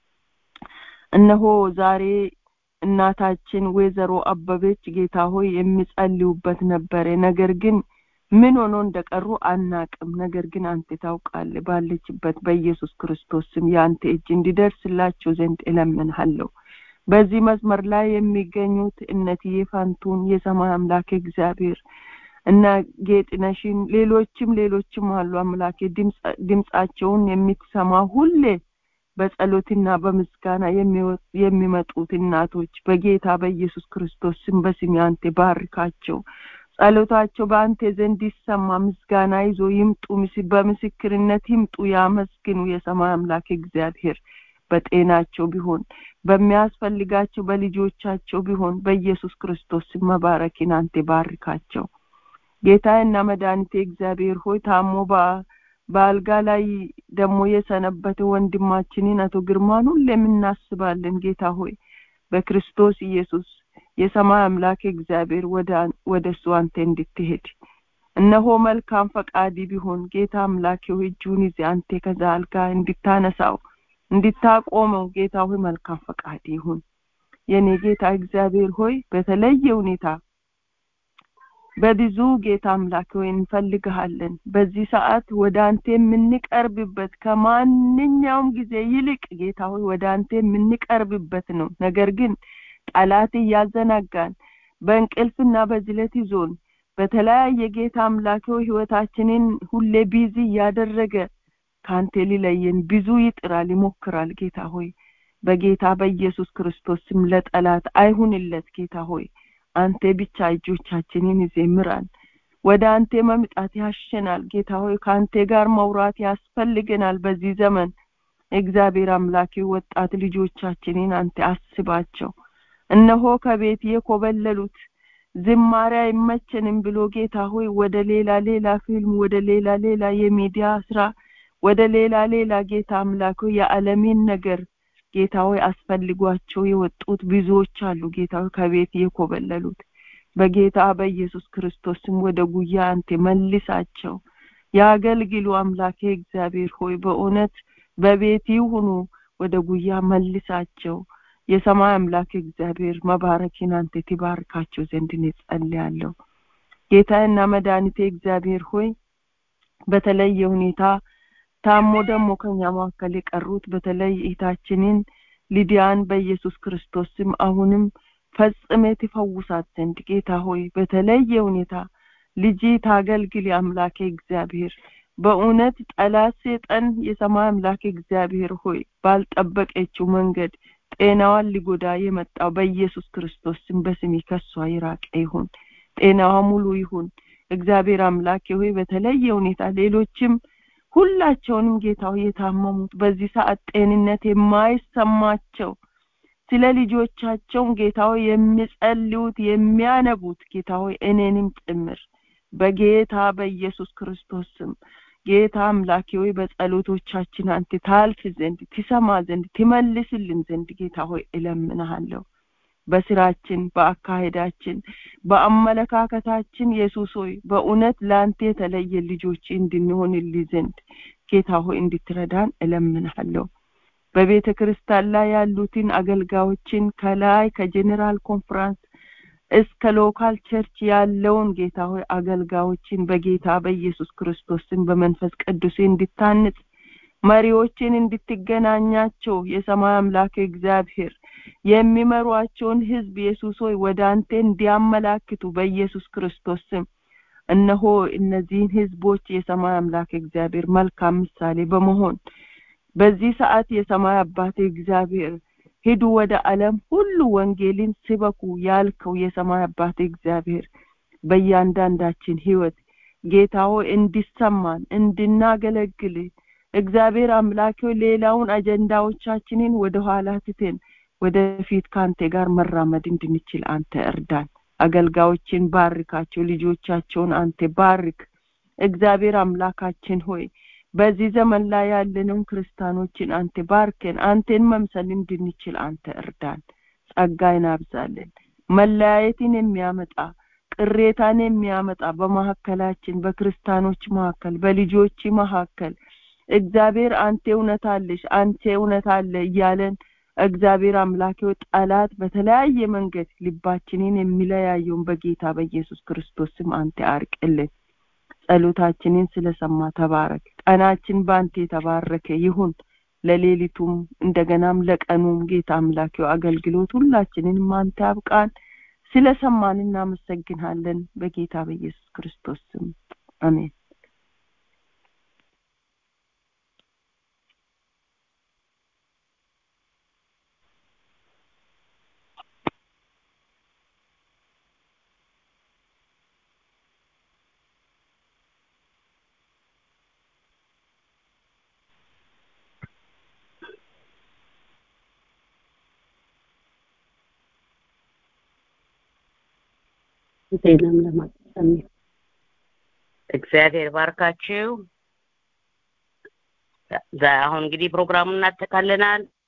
እነሆ ዛሬ እናታችን ወይዘሮ አበበች ጌታ ሆይ የሚጸልዩበት ነበረ ነገር ግን ምን ሆኖ እንደቀሩ አናቅም ነገር ግን አንተ ታውቃለህ ባለችበት በኢየሱስ ክርስቶስ ስም የአንተ እጅ እንዲደርስላቸው ዘንድ እለምንሃለሁ በዚህ መስመር ላይ የሚገኙት እነትዬ ፋንቱን የሰማይ አምላክ እግዚአብሔር እና ጌጥነሽን ሌሎችም ሌሎችም አሉ አምላኬ ድምጻቸውን የምትሰማ ሁሌ በጸሎትና በምስጋና የሚመጡት እናቶች በጌታ በኢየሱስ ክርስቶስ ስም በስም አንተ ባርካቸው ጸሎታቸው በአንተ ዘንድ ይሰማ ምስጋና ይዞ ይምጡ በምስክርነት ይምጡ ያመስግኑ የሰማይ አምላክ እግዚአብሔር በጤናቸው ቢሆን በሚያስፈልጋቸው በልጆቻቸው ቢሆን በኢየሱስ ክርስቶስ መባረኪን አንተ ባርካቸው ጌታዬና መድኃኒቴ እግዚአብሔር ሆይ ታሞ በአልጋ ላይ ደግሞ የሰነበተ ወንድማችንን አቶ ግርማን ሁሌም እናስባለን ጌታ ሆይ በክርስቶስ ኢየሱስ የሰማይ አምላክ እግዚአብሔር ወደ እሱ አንተ እንድትሄድ እነሆ መልካም ፈቃድ ቢሆን ጌታ አምላክ ሆይ እጁን ይዘህ አንተ ከዛ አልጋ እንድታነሳው እንድታቆመው ጌታ ሆይ መልካም ፈቃድ ይሁን የኔ ጌታ እግዚአብሔር ሆይ በተለየ ሁኔታ በብዙ ጌታ አምላክ ሆይ እንፈልግሃለን በዚህ ሰዓት ወደ አንተ የምንቀርብበት ከማንኛውም ጊዜ ይልቅ ጌታ ሆይ ወደ አንተ የምንቀርብበት ነው ነገር ግን ጠላት እያዘናጋን በእንቅልፍና በዝለት ይዞን በተለያየ ጌታ አምላክ ሆይ ህይወታችንን ሁሌ ቢዚ እያደረገ ከአንተ ሊለየን ብዙ ይጥራል ይሞክራል ጌታ ሆይ በጌታ በኢየሱስ ክርስቶስ ስም ለጠላት አይሁንለት ጌታ ሆይ አንተ ብቻ እጆቻችንን ይዜ ምራን ወደ አንተ መምጣት ያሸናል ጌታ ሆይ ከአንተ ጋር መውራት ያስፈልገናል በዚህ ዘመን እግዚአብሔር አምላክ ወጣት ልጆቻችንን አንተ አስባቸው እነሆ ከቤት የኮበለሉት ዝማሬ አይመቸንም ብሎ ጌታ ሆይ ወደ ሌላ ሌላ ፊልም ወደ ሌላ ሌላ የሚዲያ ስራ ወደ ሌላ ሌላ ጌታ አምላክ የዓለምን ነገር ጌታ ሆይ አስፈልጓቸው የወጡት ብዙዎች አሉ ጌታ ሆይ ከቤት የኮበለሉት በጌታ በኢየሱስ ክርስቶስም ወደ ጉያ አንተ መልሳቸው ያገልግሉ አምላኬ እግዚአብሔር ሆይ በእውነት በቤት ይሁኑ ወደ ጉያ መልሳቸው የሰማይ አምላክ እግዚአብሔር መባረኪን አንተ ትባርካቸው ዘንድ እኔ ጸልያለሁ ጌታዬና መድኃኒቴ እግዚአብሔር ሆይ በተለየ ሁኔታ ታሞ ደግሞ ከኛ መካከል የቀሩት በተለይ እህታችንን ሊዲያን በኢየሱስ ክርስቶስ ስም አሁንም ፈጽሜ ትፈውሳት ዘንድ ጌታ ሆይ በተለየ ሁኔታ ልጅ ታገልግል አምላኬ እግዚአብሔር በእውነት ጠላት ሰይጣን የሰማይ አምላክ እግዚአብሔር ሆይ ባልጠበቀችው መንገድ ጤናዋን ሊጎዳ የመጣው በኢየሱስ ክርስቶስ ስም በስም ከሷ ይራቅ ይሁን ጤናዋ ሙሉ ይሁን እግዚአብሔር አምላክ ሆይ በተለየ ሁኔታ ሌሎችም ሁላቸውንም ጌታው የታመሙት በዚህ ሰዓት ጤንነት የማይሰማቸው ስለ ልጆቻቸው ጌታው የሚጸልዩት የሚያነቡት ጌታው እኔንም ጭምር በጌታ በኢየሱስ ክርስቶስ ስም ጌታ አምላኬ ሆይ በጸሎቶቻችን አንተ ታልፍ ዘንድ ትሰማ ዘንድ ትመልስልን ዘንድ ጌታ ሆይ እለምንሃለሁ በስራችን በአካሄዳችን በአመለካከታችን ኢየሱስ ሆይ በእውነት ለአንተ የተለየ ልጆች እንድንሆንልህ ዘንድ ጌታ ሆይ እንድትረዳን እለምንሃለሁ በቤተ ክርስቲያን ላይ ያሉትን አገልጋዮችን ከላይ ከጀኔራል ኮንፈረንስ እስከ ሎካል ቸርች ያለውን ጌታ ሆይ አገልጋዮችን በጌታ በኢየሱስ ክርስቶስን በመንፈስ ቅዱስ እንድታንጽ መሪዎችን እንድትገናኛቸው የሰማይ አምላክ እግዚአብሔር የሚመሯቸውን ህዝብ ኢየሱስ ሆይ ወደ አንተ እንዲያመላክቱ በኢየሱስ ክርስቶስ ስም እነሆ እነዚህን ህዝቦች የሰማይ አምላክ እግዚአብሔር መልካም ምሳሌ በመሆን በዚህ ሰዓት የሰማይ አባቴ እግዚአብሔር ሂዱ ወደ ዓለም ሁሉ ወንጌልን ስበኩ ያልከው የሰማይ አባቴ እግዚአብሔር በእያንዳንዳችን ህይወት ጌታ ሆይ እንዲሰማን እንድናገለግል እግዚአብሔር አምላክ ሌላውን አጀንዳዎቻችንን ወደ ኋላ ትተን ወደፊት ከአንተ ጋር መራመድ እንድንችል አንተ እርዳን አገልጋዮችን ባርካቸው ልጆቻቸውን አንተ ባርክ እግዚአብሔር አምላካችን ሆይ በዚህ ዘመን ላይ ያለነውን ክርስቲያኖችን አንተ ባርከን አንተን መምሰል እንድንችል አንተ እርዳን ጸጋይን አብዛለን መለያየትን የሚያመጣ ቅሬታን የሚያመጣ በመካከላችን በክርስቲያኖች መካከል በልጆች መካከል እግዚአብሔር አንተ እውነት አለሽ አንተ እውነት አለ እያለን እግዚአብሔር አምላኬው ጠላት በተለያየ መንገድ ልባችንን የሚለያየውን በጌታ በኢየሱስ ክርስቶስ ስም አንተ አርቅልን ጸሎታችንን ስለሰማ ተባረክ ቀናችን በአንተ የተባረከ ይሁን ለሌሊቱም እንደገናም ለቀኑም ጌታ አምላኬው አገልግሎት ሁላችንንም አንተ አብቃን ስለሰማን እናመሰግናለን በጌታ በኢየሱስ ክርስቶስ ስም አሜን ዜናም ለማቀሰም እግዚአብሔር ባርካችሁ ዛ- አሁን እንግዲህ ፕሮግራሙን እናጠቃልናል